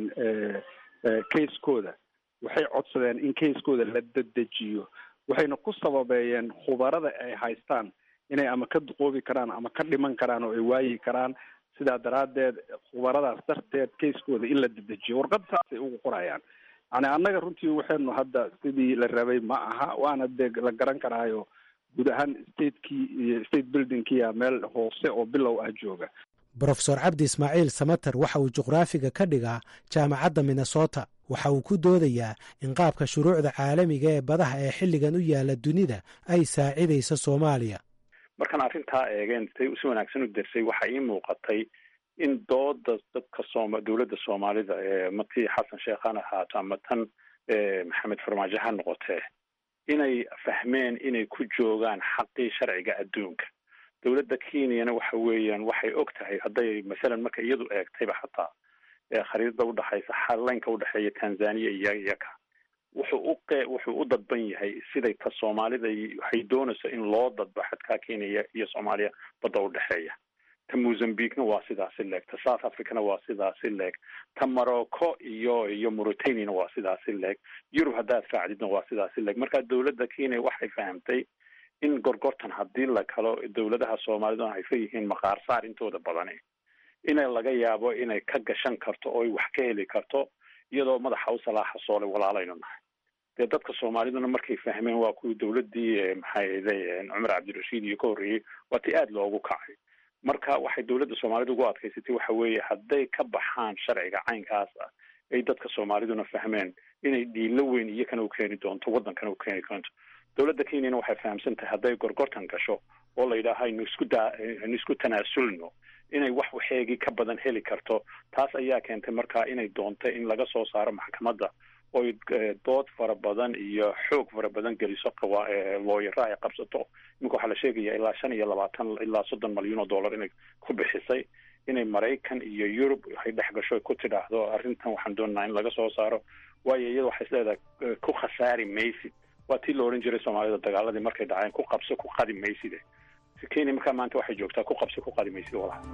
N: kaiskooda waxay codsadeen in kaiskooda la dedejiyo waxayna ku sababeeyeen khubarada ay haystaan inay ama ka duqoobi karaan ama ka dhiman karaan oo ay waayi karaan sidaa daraaddeed khubaradaas darteed kaiskooda in la dedejiyo warqad saasay ugu qorayaan yani annaga runtii waxaynu hadda sidii la rabay ma aha waana dee la garan karaayo guud ahaan statekii iyo state buildingkiya meel hoose oo bilow ah jooga
I: brofesor cabdi ismaaciil samater waxa uu juqraafiga ka dhigaa jaamacadda minnesota waxa uu ku doodayaa in qaabka shuruucda caalamiga ee badaha ee xilligan u yaala dunida ay saacidayso soomaaliya
D: markaan arrintaa eegeen say si wanaagsan u dersay waxaa ii muuqatay in dooda dadka sooma dowladda soomaalida ee matii xasan sheekh han ahaato ama tan maxamed farmaajo ha noqotee inay fahmeen inay ku joogaan xaqii sharciga adduunka dowladda kenyana waxa weeyaan waxay og tahay hadday masalan marka iyadu eegtayba xataa khariidada udhexaysa xalaynka udhexeeya tanzania iyo iyaka wuxuu u qe wuxuu u dadban yahay siday ta soomaalida waxay doonayso in loo dadbo xadkaa kenya iyo soomaaliya badda udhexeeya ta mozambiquena waa sidaasi leeg ta south africana waa sidaasi leeg ta morocco iyo iyo mauritaniana waa sidaasi leeg yurub haddaad raacdidna waa sidaasi leeg marka dowladda kenya waxay fahamtay in gorgortan haddii la kalo dowladaha soomaalida ay fa yihiin maqaar saar intooda badani inay laga yaabo inay ka gashan karto oo wax ka heli karto iyadoo madaxa u salaaxa soole walaalaynu nahay dee dadka soomaaliduna markay fahmeen waa kuwii dowladdii maxay cumar cabdirashiid iyo ka horreeyey waa ti aada loogu kacay marka waxay dowladda soomaalida ugu adkaysatay waxa weeye hadday ka baxaan sharciga caynkaas ah ay dadka soomaaliduna fahmeen inay dhiilo weyn iyakana u keeni doonto waddankana u keeni doonto dowladda kenyana waxay fahamsan tahay hadday gorgortan gasho oo la yidhaaha aynu isku daa aynu isku tanaasulno inay wax waxeegii ka badan heli karto taas ayaa keentay markaa inay doonto in laga soo saaro maxkamadda oy dood fara badan iyo xoog fara badan geliso qawa looyara ay qabsato iminka waxaa la sheegaya ilaa shan iyo labaatan ilaa soddon malyan oo dollar inay ku bixisay inay maraykan iyo yurub ay dhex gasho ku tidhaahdo arrintan waxaan doonaynaa in laga soo saaro waayo iyada waxay isleedahay ku khasaari maysid waa tii la odhan jiray soomaalida dagaaladii markay dhaceen ku qabso ku qadi mayside kenya markaa maanta waxay joogtaa ku qabso ku qadi maysid walaha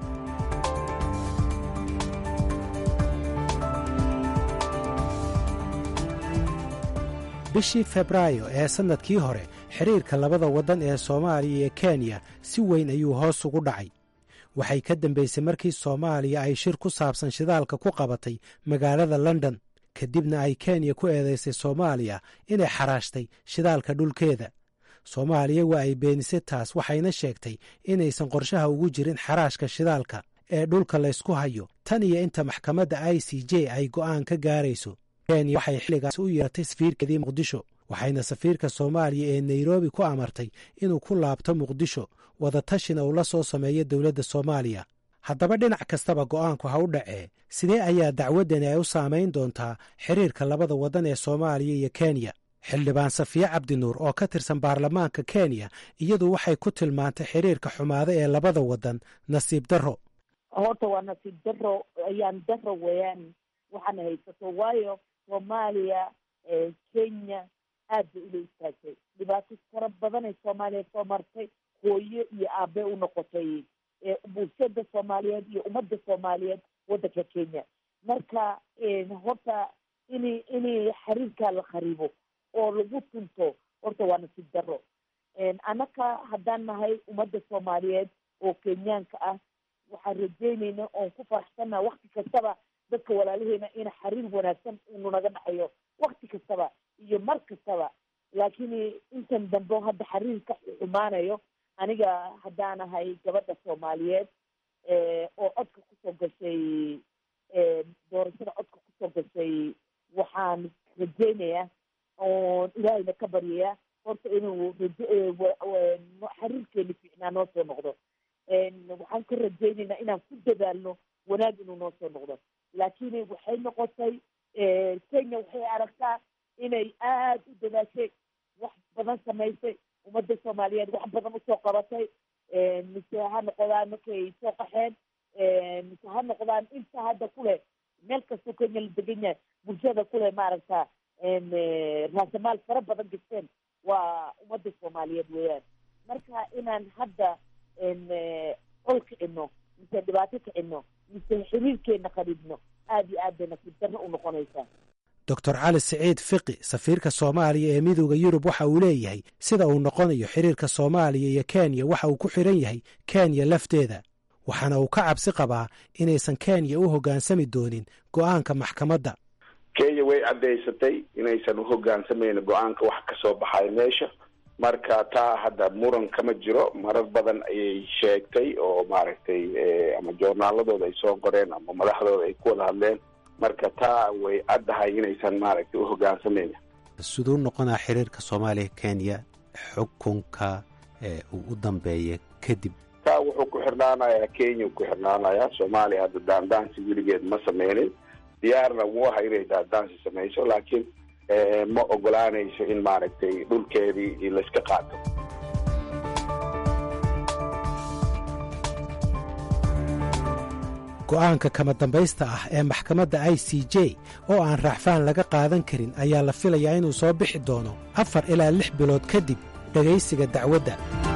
I: bishii febraayo ee sannadkii hore xiriirka labada waddan ee soomaaliya iyo kenya si weyn ayuu hoos ugu dhacay waxay ka dambaysay markii soomaaliya ay shir ku saabsan shidaalka ku qabatay magaalada london kadibna ay kenya ku eedaysay soomaaliya inay xaraashtay shidaalka dhulkeeda soomaaliya waa ay beenisay taas waxayna sheegtay inaysan qorshaha ugu jirin xaraashka shidaalka ee dhulka laysku hayo tan iyo inta maxkamadda i c j ay go'aan ka gaarayso kenya waxay xilligaas u yeeratay safiirkeedii muqdisho waxayna safiirka soomaaliya ee nairobi ku amartay inuu ku laabto muqdisho wadatashina uu la soo sameeyo dowladda soomaaliya haddaba dhinac kastaba go'aanku ha u dhacee sidee ayaa dacwaddani ay u saamayn doontaa xiriirka labada waddan ee soomaaliya iyo kenya xildhibaan safiye cabdinuur oo ka tirsan baarlamaanka kenya iyadu waxay ku tilmaantay xiriirka xumaado ee labada waddan nasiib darro
K: horta waa nasiib daro ayaan daro weeyaan waxaana haysato waayo soomaaliya kenya aad bay ula istaagtay dhibaato fara badanay soomaaliya soo martay hooyo iyo aabe u noqotay bulshada soomaaliyeed iyo ummadda soomaaliyeed waddanka kenya marka horta ini ini xiriirkaa la kharibo oo lagu tunto horta waa nasiib daro annaka haddaan nahay ummadda soomaaliyeed oo kenyaanka ah waxaan rajeynayna oon ku faraxsannaha wakti kastaba dadka walaalaheena in xiriir wanaagsan unu naga dhaxayo wakti kastaba iyo mar kastaba laakiin intan dambe hadda xiriirka xumaanayo aniga haddaanahay gabadha soomaaliyeed oo codka kusoo gashay doorashada codka kusoo gashay waxaan rajeynayaa oon ilaahayna ka baryaya horta inuu xiriirkeeni fiicnaa noo soo noqdo waxaan ka rajeynaynaa inaan ku dadaalno wanaag inuu noo soo noqdo laakiin waxay noqotay kenya waxay aragtaa inay aada u dadaashay wax badan samaysay ummadda soomaaliyeed wax badan usoo qabatay mise ha noqdaan markay soo qaxeen mise ha noqdaan inta hadda kuleh meel kastoo kenya la degan yahay bulshada kuleh maaragta raasamaal fara badan gasteen waa ummadda soomaaliyeed weeyaan marka inaan hadda col kicino mise dhibaato kicino mise xiriirkeena qadhibno aada iyo aad bay nasiib darro u noqonaysaa
I: doctor cali siciid fiqi safiirka soomaaliya ee midooda yurub waxa uu leeyahay sida uu noqonayo xiriirka soomaaliya iyo kenya waxa uu ku xidhan yahay kenya lafteeda waxaana uu ka cabsi qabaa inaysan kenya u hoggaansami doonin go'aanka maxkamadda
J: kenya way caddaysatay inaysan u hogaansamaynin go-aanka wax ka soo baxay meesha marka taa hadda muran kama jiro marar badan ayay sheegtay oo maaragtay ama joornaaladooda ay soo qoreen ama madaxdooda ay ku wada hadleen marka taa way caddahay inaysan maaragtay u hogaansamaynin
I: siduu noqonaa xiriirka soomaaliya kenya xukunka uu u dambeeya kadib
J: taa wuxuu ku xirnaanayaa kenya ku xirnaanayaa soomaaliya hadda daandaansi weligeed ma sameynin diyaarna wuu aha inay daandaansi samayso laakiin ma ogolaanayso in maaragtay dhulkeedii layska qaato
I: go'aanka kama dambaysta ah ee maxkamadda i c j oo aan raaxfaan laga qaadan karin ayaa la filayaa inuu soo bixi doono afar ilaa lix bilood kadib dhegaysiga dacwadda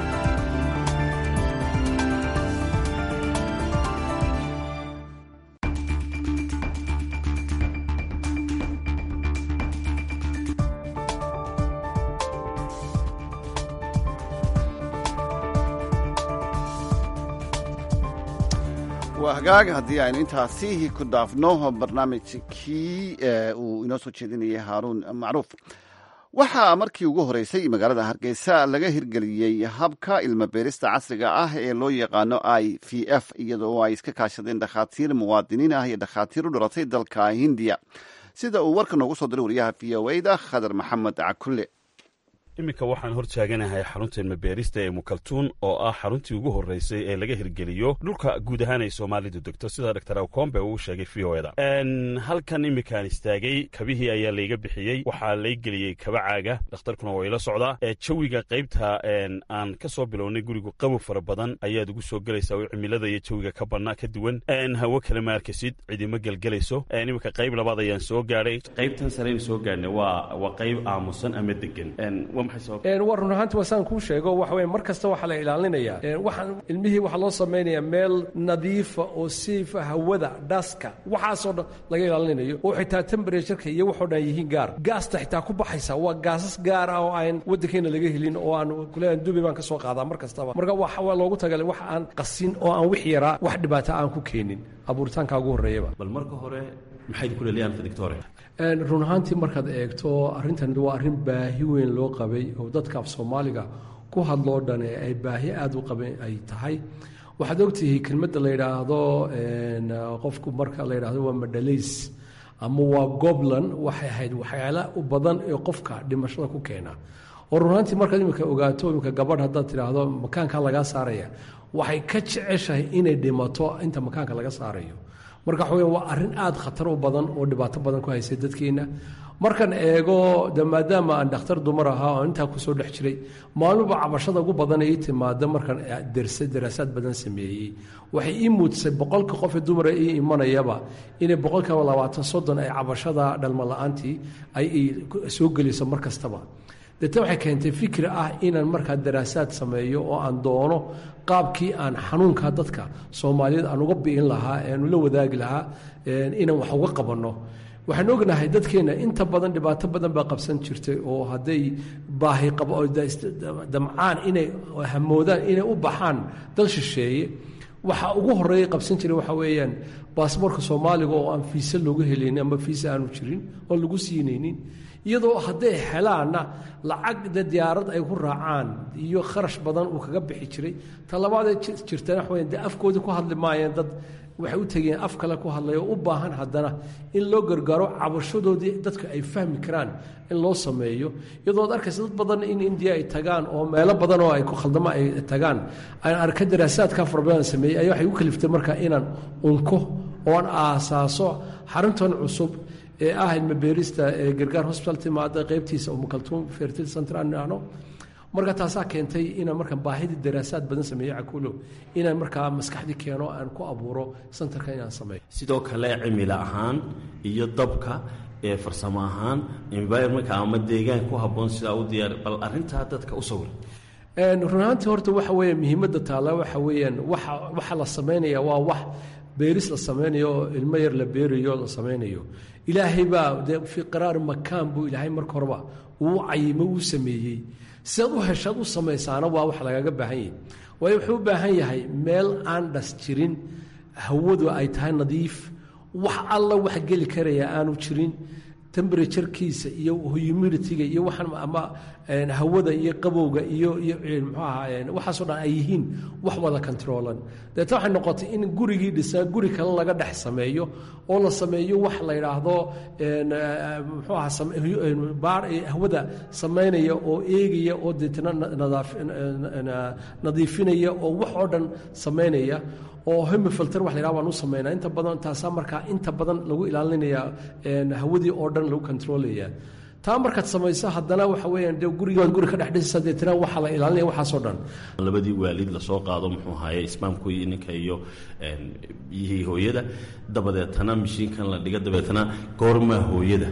B: waa hagaag haddii aynu intaasi ku dhaafno barnaamijkii uu inoo soo jeedinayay haaruun macruuf waxaa markii ugu horeysay magaalada hargeysa laga hirgeliyey habka ilmabeerista casriga ah ee loo yaqaano i v f iyadoo ay iska kaashadeen dhakhaatiir muwaadiniin ah iyo dhakhaatiir u dhalatay dalka hindiya sida uu warka noogu soo diray wariyaha v o da khadar maxamed cakulle
O: iminka waxaan hor taaganahay xarunta ilmabeerista ee mukaltuun oo ah xaruntii ugu horreysay ee laga hirgeliyo dhulka guud ahaan ay soomaalidu degto sida dor awcombe uu sheegay v o da halkan iminkaan istaagay kabihii ayaa layga bixiyey waxaa lay geliyey kaba caaga dhakhtarkuna waa ila socdaa jawiga qaybta aan ka soo bilownay gurigu qabow fara badan ayaad ugu soo gelaysaa oo cimilada iyo jawiga ka badnaa ka duwan hawo kale ma arkasid cidima gelgelayso iminka qayb labaad ayaan soo gaadhay qaybtan sareynu soo gaadhnay waa waa qayb aamusan ama degan
C: war run ahaanti wasaan kuu sheego waxa weye mar kasta waxaa la ilaalinayaa waxaan ilmihii waxaa loo samaynayaa meel nadiifa oo siifa hawada dhaska waxaasoo dhan laga ilaalinayo oo xitaa temberatuurka iyo waxoo dhan yihiin gaar gaasta xitaa ku baxaysa waa gaasas gaar ah oo aan waddankeena laga helin oo aan kuleeyahan dubi baan ka soo qaadaa mar kastaba marka waa loogu tagalay wax aan qasin oo aan wix yaraa wax dhibaata aan ku keenin abuuritaanka ugu horreeyaba
O: bal marka hore maxayd ku leliyaan doctore
C: run ahaantii markaad eegto arrintan waa arrin baahi weyn loo qabay oo dadka af soomaaliga ku hadloo dhan ee ay baahi aada u qaben ay tahay waxaad ogtihi kelmadda la yidhaahdo qofku marka la yidhaahdo waa madhalays ama waa goblan waxay ahayd waxyaala u badan ee qofka dhimashada ku keena oo runaantii markaad imika ogaato imika gabadh haddaad tidhaahdo makaanka lagaa saaraya waxay ka jeceshahay inay dhimato inta makaanka laga saarayo marka waxa weya waa arrin aada khatar u badan oo dhibaato badan ku haysay dadkeenna markan eego de maadaama aan dhakhtar dumar ahaa oo intaa kusoo dhex jiray maaluba cabashada ugu badan ii timaada markan derse daraasaad badan sameeyey waxay ii muujisay boqolka qof ee dumara ii imanayaba inay boqolkiiba labaatan soddon ay cabashada dhalmo la-aantii ay soo geliso mar kastaba deete waxay keentay fikri ah inaan markaa daraasaad sameeyo oo aan doono qaabkii aan xanuunka dadka soomaaliyeed aan uga bi'in lahaa aan ula wadaagi lahaa inaan wax uga qabanno waxaan ognahay dadkeenna inta badan dhibaato badan baa qabsan jirtay oo hadday baahi qabo oo damcaan inay hamoodaan inay u baxaan dal shisheeye waxa ugu horeeya qabsan jiray waxa weeyaan baasboorka soomaaliga oo aan fiise loogu helaynin ama fiise aanu jirin oo lagu siinaynin iyadoo hadday helaanna lacagda diyaarad ay ku raacaan iyo kharash badan uu kaga bixi jiray ta labaadee jirtana waxa weyan dee afkoodii ku hadli maayeen dad waxay u tegeen af kale ku hadlay oo u baahan haddana in loo gargaaro cabashadoodii dadka ay fahmi karaan in loo sameeyo iyadoo ad arkaysa dad badan in indiya ay tagaan oo meelo badan oo ay ku khaldamo ay tagaan aan arka daraasaadka farabadan sameeyey ayaa waxay u kaliftay marka inaan unko oo aan aasaaso xaruntan cusub ee ah ilmabeerista ee gargaar hosbital timaada qaybtiisa oo mukaltuum fertil center aan idhaahno marka taasaa keentay inaan markaan baahidii daraasaad badan sameeyo cakuulo inaan markaa maskaxdii keeno aan ku abuuro santarka inaan sameeyo
P: sidoo kale cimilo ahaan iyo dabka ee farsamo ahaan environmentka ama deegaan ku habboon sidaa u diyaar bal arrintaa dadka u sawir
C: runaantii horta waxa weeye muhiimadda taalla waxa weeyaan waxa waxa la sameynaya waa wax beeris la sameynayo oo ilmo yar la beerayo la sameynayo ilaahay baa dee fii qaraari makaan buu ilaahay marka horeba uu cayimo uu sameeyey sidaad u heshaad u samaysaana waa wax lagaga baahan yahay waayo wuxuu u baahan yahay meel aan dhas jirin hawadu ay tahay nadiif wax alla wax geli karaya aanu jirin temberaturekiisa iyo humiditiga iyo waxaan ama hawada iyo qabowga iyo iyo muxuu ahaa waxaasoo dhan ay yihiin wax wada controlan deeta waxay noqotay in gurigii dhisaa guri kale laga dhex sameeyo oo la sameeyo wax la yidhaahdo muxuu ahaa baar hawada samaynaya oo eegaya oo deetana nadiifinaya oo wax oo dhan samaynaya oo hemifilter wax la yidhaha waan u samaynaa inta badan taasaa markaa inta badan lagu ilaalinaya hawadii oo dhan lagu controlaya taa markaad samayso haddana waxa weeyaan dee gurigaad guri ka dhex dhisaysa deetana waxaa la ilaalinaya waxaasoo dhan
P: labadii waalid lasoo qaado muxuu ahaye ismaamkii ninka iyo biyihii hooyada dabadeetana mishiinkan la dhiga dabeetana goormaa hooyada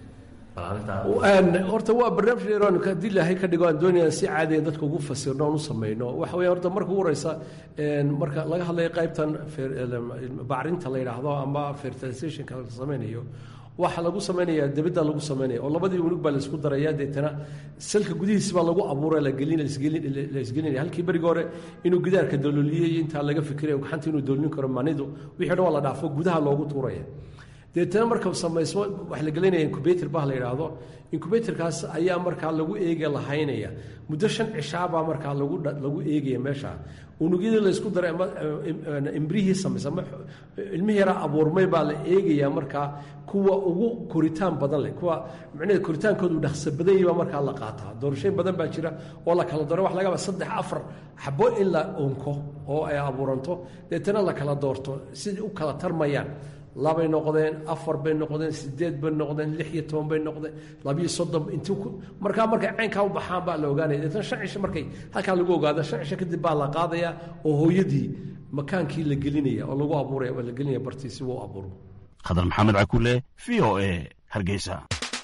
C: horta waa barnaamij dheeroon haddii ilaahay ka dhigo aan doonaya si caadiya dadka ugu fasirno oon u samayno waxa weya horta marka ugu horeysa marka laga hadlayo qaybtan bacrinta la yidhaahdo ama fertilizationka la samaynayo waxaa lagu samaynaya debidda lagu samaynaya oo labadii unug baa laisku daraya deetana salka gudihiisi baa lagu abuura laisgelinaya halkii berigi hore inuu gidaarka dalooliyey intaa laga fikiraya gacanta inuu doolin karo manidu wixii dhan waa la dhaafo gudaha loogu tuuraya deetana marka samayso wax la gelinaya incubator bah la yidhaahdo incubatorkaas ayaa markaa lagu eega lahaynaya muddo shan cishaabaa markaa lagu lagu eegaya meesha unugyadii laysku daray ama imbrihii samaysa ama ilmihii yaraa abuurmay baa la eegayaa markaa kuwa ugu koritaan badan leh kuwa micnaheed koritaankoodu dhaqso badan yahi baa markaa la qaataa doorashooyin badan baa jira oo la kala doro wax lagaba saddex afar xabo in la unko oo ay abuuranto deetana la kala doorto sidai u kala tarmayaan labay noqdeen afar bay noqdeen sideed bay noqdeen lix iyo toban bay noqdeen labiyo soddon intii markaa markay caynkaa u baxaan baa la ogaanaya deetana shan cisho markay halkaa lagu ogaado shan cisho kadib baa la qaadaya oo hooyadii makaankii la gelinaya oo lagu abuuraya oo la gelinaya bartii si uu abuuro
O: khadar maxamed cakule v o a hargeysa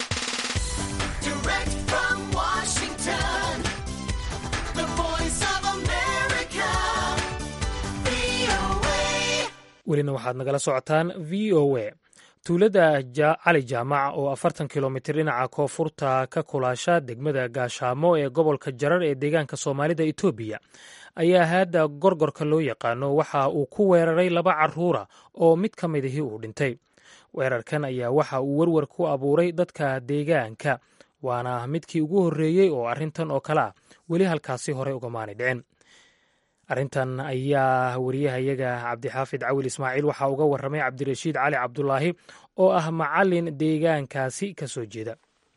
A: welina waxaad nagala socotaan v o a tuulada cali jaamac oo afartan kilomitir dhinaca koonfurta ka kulaasha degmada gaashaamo ee gobolka jarar ee deegaanka soomaalida etoobiya ayaa haadda gorgorka loo yaqaano waxa uu ku weeraray laba caruura oo mid ka midihii uu dhintay weerarkan ayaa waxa uu werwer ku abuuray dadka deegaanka waana midkii ugu horreeyey oo arrintan oo kale ah weli halkaasi hore ugamaani dhicin arrintan ayaa wariyahayaga cabdixaafid cawil ismaaciil waxaa uga warramay cabdirashiid cali cabdulaahi oo ah macalin deegaankaasi ka soo jeeda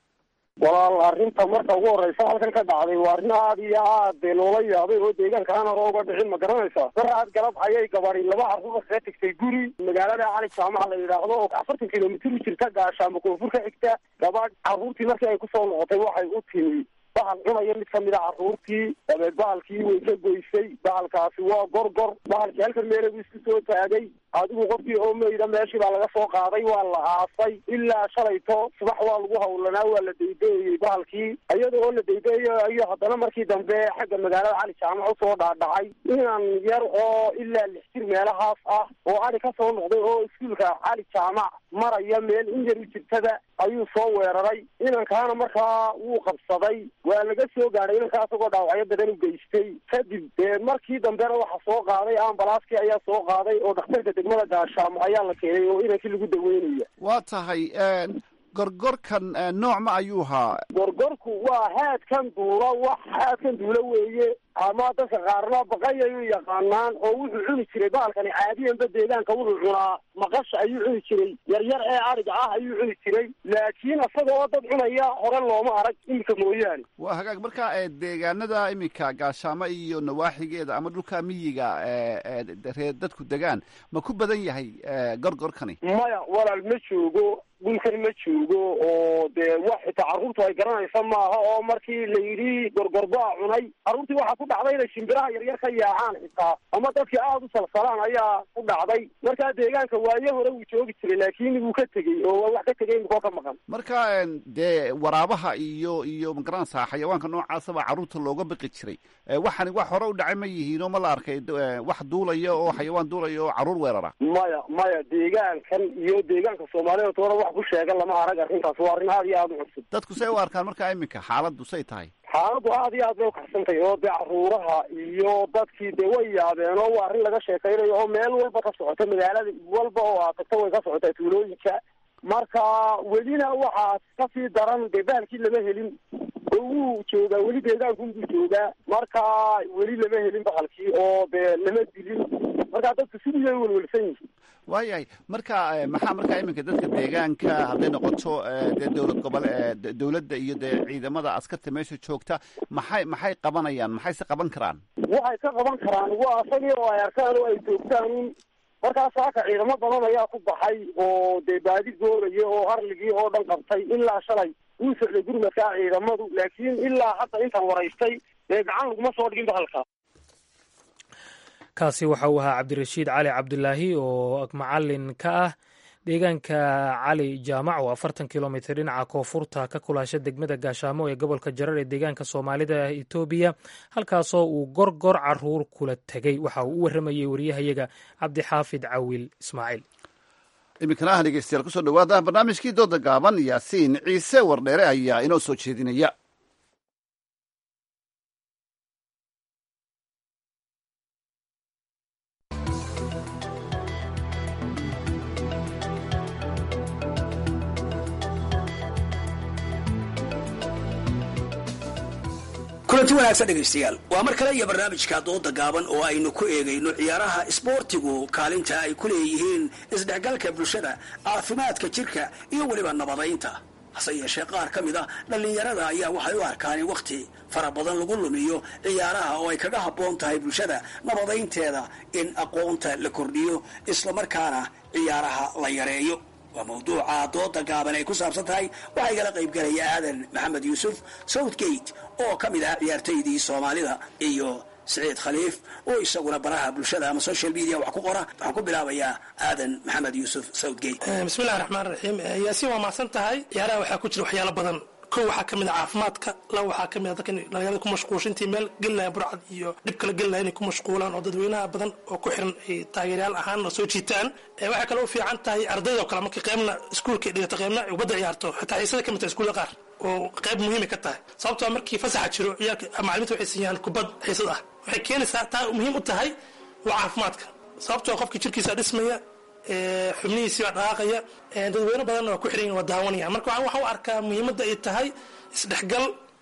Q: walaal arrinta marka ugu horeysa halkan ka dhacday waa arrin aad iyo aad dee loola yaabay oo deegaankaan hore uga dhicin ma garanaysa daraad galab ayay gabadi laba carruur kaga tegtay guri magaalada cali jaamaca la yidhaahdo oo afartan kilomitir u jirta gaashaamo koonfur ka xigta gabadh carruurtii markii ay kusoo noqotay waxay u timi bahal cunaya mid kamid a carruurtii dabeed bahalkii way ka goysay bahalkaasi waa gorgor bahalkii halkan meelagu isku soo taagay adigu qofkii oo meyda meeshii baa laga soo qaaday waa la aasay ilaa shalayto subax waa lagu hawlanaa waa la daydaeyey bahalkii iyada oo la daydaeyo iyo haddana markii dambe xagga magaalada cali jaamac usoo dhaadhacay inan yar oo ilaa lix jir meelahaas ah oo adi ka soo noqday oo iskuulka cali jaamac maraya meel in yar u jirtada ayuu soo weeraray inankaana markaa wuu qabsaday waa laga soo gaadhay inankaa isagoo dhaawacyo badan u geystay kadib dee markii dambena waxa soo qaaday ambalaaskii ayaa soo qaaday oo dhakhtarka degmada gaashaamo ayaa la keenay oo inankii lagu daweynaya
B: waa tahay gorgorkan nooc ma ayuu ahaa
Q: gorgorku waa haadkan duula wax haadkan duula weeye ama dadka qaarna baqay ayuu yaqaanaan oo wuxuu cuni jiray bahalkani caadiyanba deegaanka wuxuu cunaa maqasha ayuu cuni jiray yaryar ee ariga ah ayuu cuni jiray laakiin isaga oo dad cunaya hore looma arag iminka mooyaane
B: waa hagaag marka deegaanada iminka gaashaamo iyo nawaaxigeeda ama dhulka miyiga reer dadku degaan ma ku badan yahay gorgorkani
Q: maya walaal ma joogo dhulkan ma joogo oo dee wax xitaa carruurtu ay garanaysa maaha oo markii la yidhi gorgorbaa cunay carruurtii waxaa ku dhacday inay shimbiraha yaryar ka yaacaan xitaa ama dadkii aada u salsalaan ayaa ku dhacday markaa deegaanka waaye hore wuu joogi jiray laakiin wuu ka tegey oo waa wax ka tegay imikoo ka maqan
B: marka dee waraabaha iyo iyo magaranaysaa xayawaanka noocaasaba carruurta looga baqi jiray waxani wax hore u dhacay ma yihiin oo ma la arkay wax duulaya oo xayawaan duulaya oo carruur weerara
Q: maya maya deegaankan iyo deegaanka soomaalida toona wax ku sheegan lama arag arrintaas waa arrin aad iyo aada u cusub
B: dadku say u arkaan markaa iminka xaaladdu say tahay
Q: xaaladdu aad iyo aad bay ukaxsantahay oo dee caruuraha iyo dadkii dee way yaabeen oo waa arrin laga sheekaynayo oo meel walba ka socota magaalada walba oo aad tagto way ka socotaa tuulooyinka marka welina waxaa kasii daran dee bahalkii lama helin oo wuu joogaa weli deegaankunbuu joogaa marka weli lama helin bahalkii oo dee lama dilin marka dadku sidii ay welwelsan yihin
B: waayahay marka maxaa markaa iminka dadka deegaanka hadday noqoto dee dowlad gobol dowladda iyo dee ciidamada askarta meesha joogta maxay maxay qabanayaan maxayse qaban karaan
Q: waxay ka qaban karaan waa asagii oo ay arkaan oo ay joogtaan markaas saaka ciidamo badan ayaa ku baxay oo dee baadi gooraya oo arligii oo dhan qabtay ilaa shalay wuu socday gurmadkaa ciidamadu laakiin ilaa hadda intaan waraystay dee gacan laguma soo dhigin bahalka
A: kaasi waxa uu ahaa cabdirashiid cali cabdulaahi oo macalin ka ah deegaanka cali jaamac oo afartan kilomitr dhinaca koonfurta ka kulaasha degmada gaashaamo ee gobolka jarar ee deegaanka soomaalida etoobiya halkaasoo uu gorgor caruur kula tegey waxa uu u warramayey wariyahayaga cabdixaafid cawil ismaaciil
B: iminkana ah dhegeystayaal kusoo dhawaada barnaamijkii dooda gaaban yaasiin ciise wardheere ayaa inoo soo jeedinaya
R: kulanti wanaagsan dhegaystayaal waa mar kale iyo barnaamijka dooda gaaban oo aynu ku eegayno ciyaaraha isboortigu kaalinta ay ku leeyihiin isdhexgalka bulshada caafimaadka jirka iyo weliba nabadaynta hase yeeshee qaar ka mid a dhallinyarada ayaa waxay u arkaan in wakhti fara badan lagu lumiyo ciyaaraha oo ay kaga habboon tahay bulshada nabadaynteeda in aqoonta la kordhiyo islamarkaana ciyaaraha la yareeyo waa mawduuca dooda gaaban ay ku saabsan tahay waxaa igala qaybgalaya aadan maxamed yuusuf southgate oo ka mid ah ciyaartoydii soomaalida iyo siciid khaliif oo isaguna baraha bulshada ama social media wax ku qora waxaan ku bilaabayaa aadan maxamed yuusuf southgate
S: bismillahi raxmaan raxiim yaasiin waa mahadsan tahay ciyaaraha waxaa ku jira waxyaalo badan kow waxaa ka mid a caafimaadka laba waxaa ka mid a dadka dhalinyarada ku mashquulshintii meel gelinaya burcad iyo dhib kala gelinaya inay ku mashquulaan oo dadweynaha badan oo ku xiran ay taageeryaal ahaan oo soo jiitaan waxay kale u fiican tahay ardayda oo kale marka qeybna iskuulka dhigata qeybna ay ubadda ciyaarto xitaa xiisada ka mid tahay iskuulla qaar oo qayb muhiimay ka tahay sababtoo markii fasaxa jiro ciyaalka macalimiinta waxay siiyaan kubad xiisad ah waxay keenaysaa taa muhiim u tahay waa caafimaadka sababtoo qofkii jirkiisa dhismaya xubnihiisii baa dhaqaaqaya dadweyne badanna waa ku xiran waa daawanaya marka waxaan u arkaa muhiimadda ay tahay isdhexgal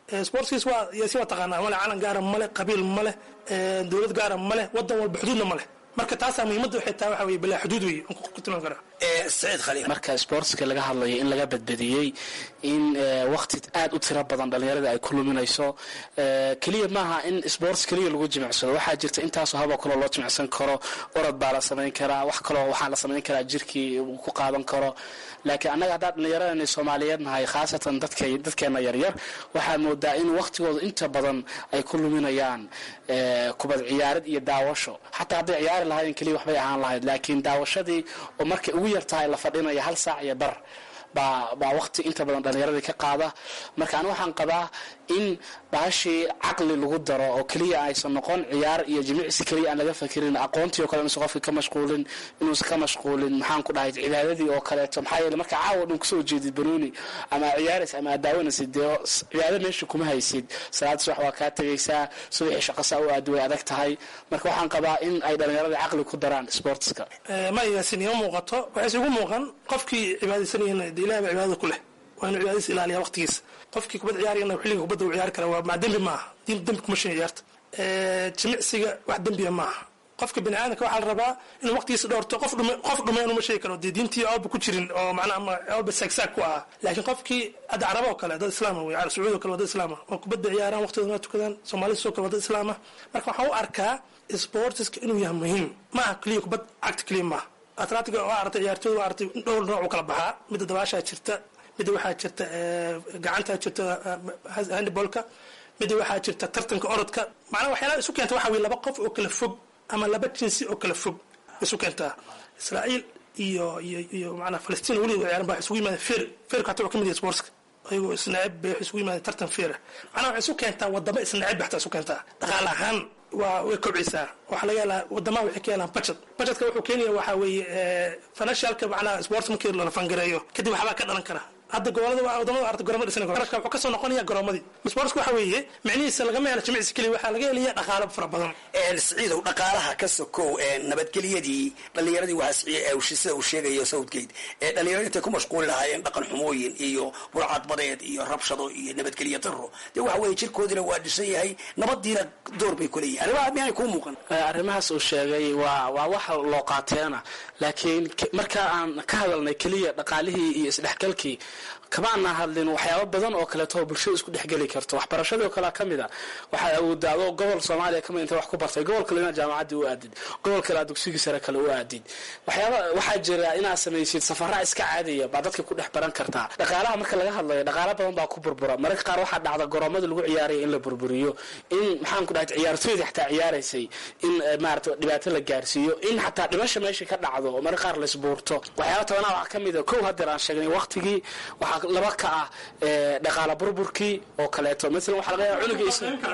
S: sportskiis waa si waa taqaanaa male calan gaara male qabiil male dowlad gaara male wadan walba xuduudna male marka taasaa muhiimadda waxay tahay waxa weye bilaa xuduud wey ku tilmaami karaa
R: saciid khaliil
T: marka sportska laga hadlayo in laga badbadiyey in waqti aad u tiro badan dhalinyarada ay ku luminayso keliya maaha in sports keliya lagu jimicsado waxaa jirta intaasoo haboo kaloo loo jimicsan karo orod baa la samayn karaa wax kaloo waxaa la samayn karaa jirkii uu ku qaadan karo laakiin annaga haddaan dhallinyaradani soomaaliyeed nahay khaasatan dadka dadkeena yaryar waxaa moodaa in waqtigooda inta badan ay ku luminayaan kubad ciyaarid iyo daawasho xataa hadday ciyaari lahayn keliya waxbay ahaan lahayd laakiin daawashadii oo markay ugu yartahay la fadhinaya hal saac iyo bar baa baa waqti inta badan dhallinyaradii ka qaada marka ani waxaan qabaa in baashii caqli lagu daro oo keliya aysan noqon ciyaar iyo jimicsi keliya aan laga fakirin aqoontii oo kale inuusan qofka ka mashquulin inuusan ka mashquulin maxaan ku dhahay cibaadadii oo kaleeto maxaa yeele marka caawa dhan kusoo jeedid banooni ama ciyaaraysa ama aad daawanaysid dee cibaado meesha kuma haysid salaad subax waa kaa tegaysaa subaxii shaqasaa u aadi way adag tahay marka waxaan qabaa in ay dhallinyarada caqli ku daraan sportska
S: ma yaasin ima muuqato waxayse ugu muuqan qofkii cibaadaysanayana dee ilahi baa cibaadada ku leh waa inuu cibaadadiisa ilaaliya waqtigiisa qofkii kubad ciyaarayana xilliga kubadda uu ciyaari kara waa maa dembi maaha diin dembi kuma sheegay ciyaarta jimicsiga wax dembiya maaha qofka bini aadamka waxaa la rabaa inuu waqtigiisa dhowrto qof dhume qof dhumeen uma sheegi karo dee diintii ooba ku jirin oo macnaha ama ooba saagsaag ku ah laakiin qofkii hadda caraba oo kale dad islaama wey carab sacuudi oo kale waa dad islaama oo kubadda ciyaaraan waqtigooda waa tukadaan soomaalida sidoo kale waa dad islaama marka waxaan u arkaa sportiska inuu yahay muhiim maaha keliya kubad cagta keliya maaha atletiga waa aragtay ciyaartooyda waa aragtay dhowr nooc u kala baxaa midda dabaashaa jirta midda waxaa jirta gacantaa jirta handibolka midda waxaa jirta tartanka orodka macnaha waxyaalaha isu keenta waxa weye laba qof oo kala fog ama laba jinsi oo kala fog isu keentaa israa'iil iyo iyo iyo macnaha falastiin weligood ciyaaran ba isugu yimaadeen feer feerka hataa waa ka mid yahay sportska ayagoo isnacib bay isugu yimaadeen tartan feera macnaha waxay isu keentaa wadamo isnacib bay hataa isu keentaa dhaqaale ahaan waa way kobcisaa waxaa laga helaa wadamaha waxay ka helaan budget budgetka wuxuu keenaya waxaa weeye financialka macnaha sports markii la fangareeyo kadib waxbaa ka dhalan kara hadda gobolada wadamada arta goroma dhisan qarashka wuxuu kasoo noqonaya garoomadii sportsku waxa weeye micnihiisa lagama helo jimicsi keliya waxaa laga helaya dhaqaalo fara badan
R: siciidow dhaqaalaha ka sokow nabadgelyadii dhallinyaradii waxaa sida uu sheegayo southgate ee dhallinyarada intay ku mashquuli lahaayeen dhaqan xumooyin iyo burcadbadeed iyo rabshado iyo nabadgelyo daro dee waxa weeye jirkoodina waa dhisan yahay nabadiina door bay ku leeyihin arrimaha miyaanay kuu muuqan
T: arrimahaas uu sheegay waa waa waxa loo qaateena laakiin marka aan ka hadalnay keliya dhaqaalihii iyo isdhexgalkii kamaana hadlin waxyaabo badan oo kaleeto oo bulshada isku dhexgeli karto waxbarashadii oo kalea ka mid a waxaa awoodaa adoo gobol soomaaliya kamid inta wax ku bartay gobol kale inaad jaamacaddii u aadid gobol kale aad dugsigii sare kale u aadid waxyaaba waxaa jira inaad samaysid safara iska caadiya baa dadka ku dhex baran kartaa dhaqaalaha marka laga hadlayo dhaqaala badan baa ku burbura mararka qaar waxaa dhacda garoomada lagu ciyaaraya in la burburiyo in maxaan ku dhahay ciyaartooyda xataa ciyaaraysay in maarata dhibaato la gaarsiiyo in xataa dhimasha meesha ka dhacdo oo mararka qaar laisbuurto waxyaaba tabanaa waxaa ka mid a kow hadeer aan sheegnay waqtigii waxaa laba ka ah dhaqaala burburkii oo kaleeto maala waxaa laga yaaba cunugii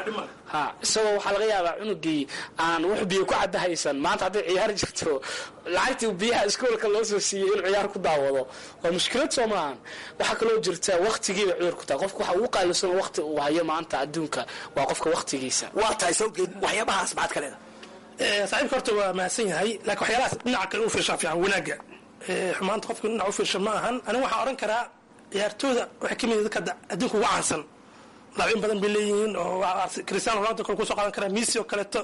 T: ha isagoo waxaa laga yaabaa cunugii aan wax biyo ku cadda haysan maanta hadday ciyaar jirto lacagtii biyaha iskoolka loo soo siiyey inuu ciyaar ku daawado waa mushkilad soo maahan waxaa kaloo jirta waqtigiiba cudur ku tahay qofka waxa ugu qaalisan waqti uu hayo maanta adduunka waa qofka waqtigiisa
R: waa tahay sawgeed waxyaabahaas maxaad ka leedahay
S: saaxiibka horta waa mahadsan yahay laakiin waxyaalahaas dhinaca kale u fiirshaa fiican wanaagga xumaanta qofka dhinac u fiirsha ma ahan aniga waxaan odhan karaa ciyaartooyda waxay ka mid dadka adduunka ugu caansan laabin badan bay leeyihiin oo cristiano ronaldo kale kusoo qaadan karaa messi oo kaleeto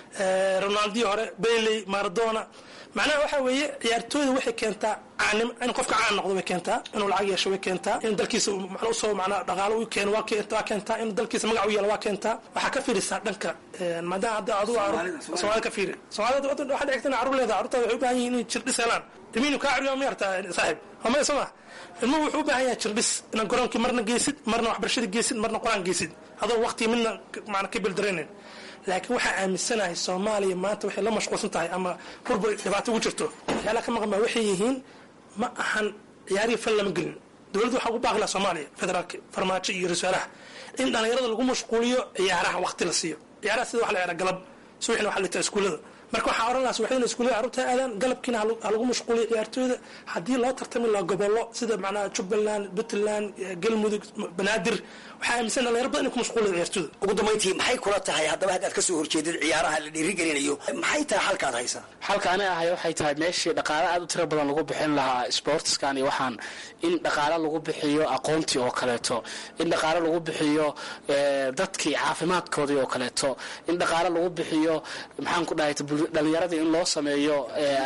S: ronaldii hore bailey maradona macnaha waxa weeye ciyaartooyda waxay keentaa caanim in qofka caan noqdo way keentaa inuu lacag yeesho way keentaa in dalkiisa macna usoo macnaa dhaqaalo u keeno waa waa keentaa in dalkiisa magac u yeelo waa keentaa waxaa ka fiirisaa dhanka maadaama hadda adigu soomaalida ka fiiri soomaalida waxaa dhigta in carruur leedahay carruurtaada waxay u baahan yihin inay jirdhis helaan ilmihiinu kaa cariyo ma yartaa saaxib waa soo ma ilmuhu wuxuu u baahan yahay jirdhis inaad garoonkii marna geysid marna waxbarashada geysid marna qur-aan geysid adoo waqti midna macna ka bildaraynin laakiin waxaa aaminsanahay soomaaliya maanta waxay la mashquulsan tahay ama burbur dhibaato ugu jirto waxyaalaha ka maqan baa waxay yihiin ma ahan ciyaarihi fal lama gelin dowladda waxaa ugu baaqilaa soomaaliya federaalka farmaajo iyo ra-iisaalaha in dhallinyarada lagu mashquuliyo ciyaaraha waqti la siiyo ciyaaraha sida waxa la ciyaara galab subaxina waxa la litaa iskuullada marka waxaa oran lahaa subaxdiina iskuullada carruurta aadaan galabkiina ha lagu mashquuliyo ciyaartooyda haddii loo tartami lahaa gobollo sida macnaha jubbaland puntland galmudug banaadir waxaa aaminsan dhalinyaro badan inay ku mashquuliyo ciyaartooyda
R: ugu dambayntii maxay kula tahay haddaba haddaad kasoo horjeedid ciyaaraha la dhiirigelinayo maxay tahay halkaad haysaa
T: halka ani ahay waxay tahay meeshii dhaqaale aad u tiro badan lagu bixin lahaa sportskan iyo waxaan in dhaqaale lagu bixiyo aqoontii oo kaleeto in dhaqaale lagu bixiyo dadkii caafimaadkoodii oo kaleeto in dhaqaale lagu bixiyo maxaan ku dhahay dhalinyaradii in loo sameeyo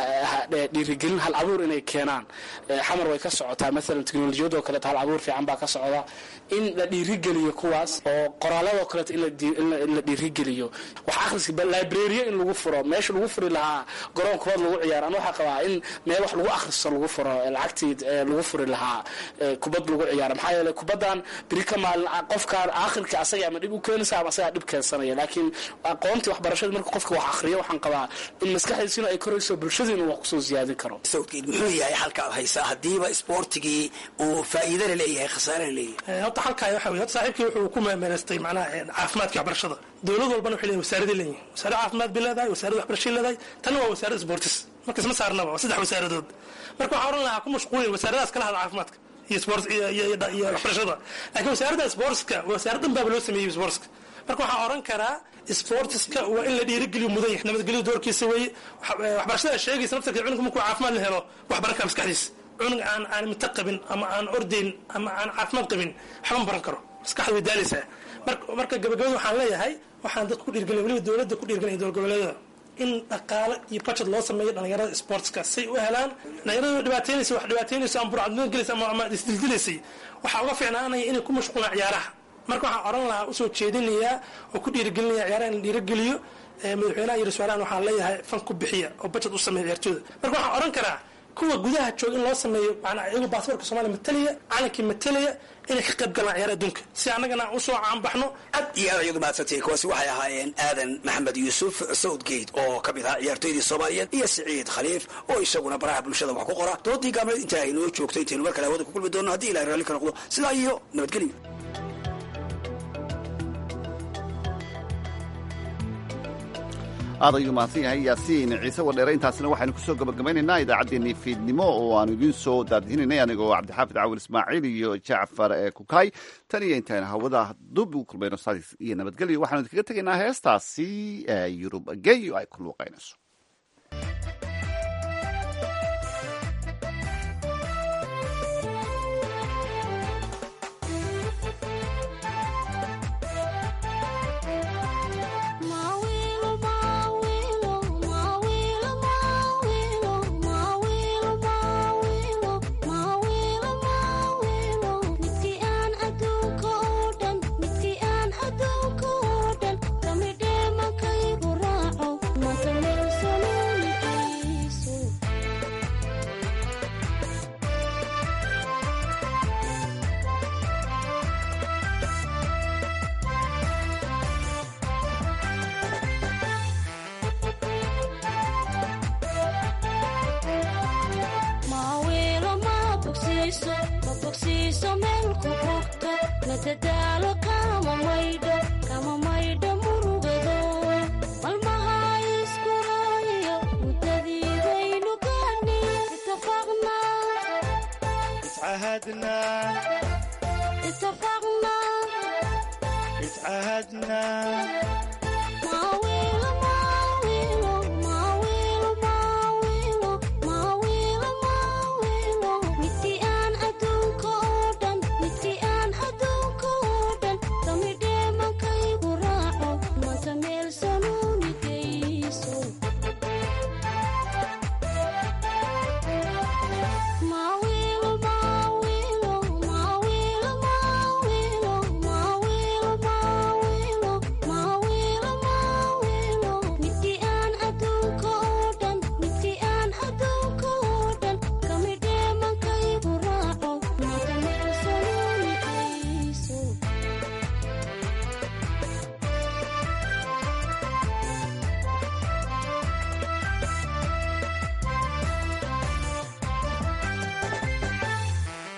T: dhiirigelin hal abuur inay keenaan xamar way ka socotaa maalan teknolojiyadoo kaleeto hal abuur fiican baa ka socda in la dhiirigeliyo kuwaas oo qoraaladoo kaleeto in la dhiirigeliyo wax akhriska librariya in lagu furo meesha lagu furi lahaa garoon kubad lagu ciyaaro ana waxaa qabaa in meel wax lagu akhristo lagu furo lacagtii lagu furi lahaa kubad lagu ciyaaro maxaa yeeley kubaddan biri ka maalin qofkaan aakhirka asaga ama dhib u keenaysa ama asagaa dhib keensanaya laakiin aqoontii waxbarashada marka qofka wax akhriyo waxaan qabaa in maskaxdiisina ay korayso bulshada inuu wax kusoo siyaadin karo
R: sawdkeed muxuu yahay halkaad haysaa haddiiba isboortigii uu faa'iidana leeyahay khasaarana leeyahay
S: horta halkaa waxa wey horta saaxiibkii wuxuu ku meemeelaystay macnaha caafimaadka waxbarashada dowlad walbana waxay leeyihin wasaaradii leeyihin wasaarad caafimaad bay leedahay wasaaradda waxbarashay leedahay tanna waa wasaaradda sportis marka isma saarnaba waa saddex wasaaradood marka waxaa oran lahaa ku mashquulin wasaaradahaas kala hada caafimaadka iyo sport iyo waxbarashada laakiin wasaaradda sportska wasaaraddan baaba loo sameeyey sportska marka waxaa oran karaa sportiska waa in la dhiirigeliyo mudan yahay nabadgelyo doorkiisa weeye waxbarashada sheegaysa naftarkeed cunugka markuu caafimaad la helo waxbaran kara maskaxdiisa cunug aan aan mito qabin ama aan ordayn ama aan caafimaad qabin waxba ma baran karo maskaxda way daalaysaa marka gabagabada waxaan leeyahay waxaan dadka ku dhiirgelin weliba dowladda ku dhiirgelin dowlad goboleedada in dhaqaale iyo budget loo sameeyo dhalinyarada sportska say u helaan dhalinyarada dhibaataynaysa wax dhibaataynaysa ama burcadnimo gelaysa ama ama isdildilaysay waxaa uga fiicnaanaya inay ku mashquulaan ciyaaraha marka waxaan oran lahaa usoo jeedinayaa oo ku dhiirigelinaya ciyaaraha in la dhiirigeliyo madaxweynaha iyo rasuulahan waxaan leeyahay fan ku bixiya oo budget u sameeya ciyaartooyda marka waxaan oran karaa kuwa gudaha jooga in loo sameeyo manaa iyagoo baasaborka soomaliya matalaya calankii matalaya inay ka qayb galaan ciyaaraha adduunka si annagana aan usoo caanbaxno
R: aad iyo aad ayadu mahadsantay kuwaasi waxay ahaayeen aadan maxamed yuusuf southgate oo ka mid ahaa ciyaartooydii soomaaliyeed iyo siciid khaliif oo isaguna baraha bulshada wax ku qora doodii gaabneed intaa aynoo joogto intaynu mar kale hawada ku kulmi doonno haddii ilahay raalli ka noqdo sidaa iyo nabadgelyo
B: aad ayuu mahadsan yahay yaasiin ciise wadheere intaasina waxaynu kusoo gabagabaynaynaa idaacaddeenii fiidnimo oo aanu idiin soo daadihinay anigoo cabdixaafid cawil ismaaciil iyo jacfar ee kukaay tan iyo intaynu hawada dub ugu kulmayno saas iyo nabadgelyo waxaanu idinkaga tegaynaa heestaasi ee yurub geyo ay ku luuqaynayso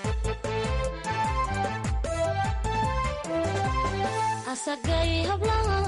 U: asagay hablaha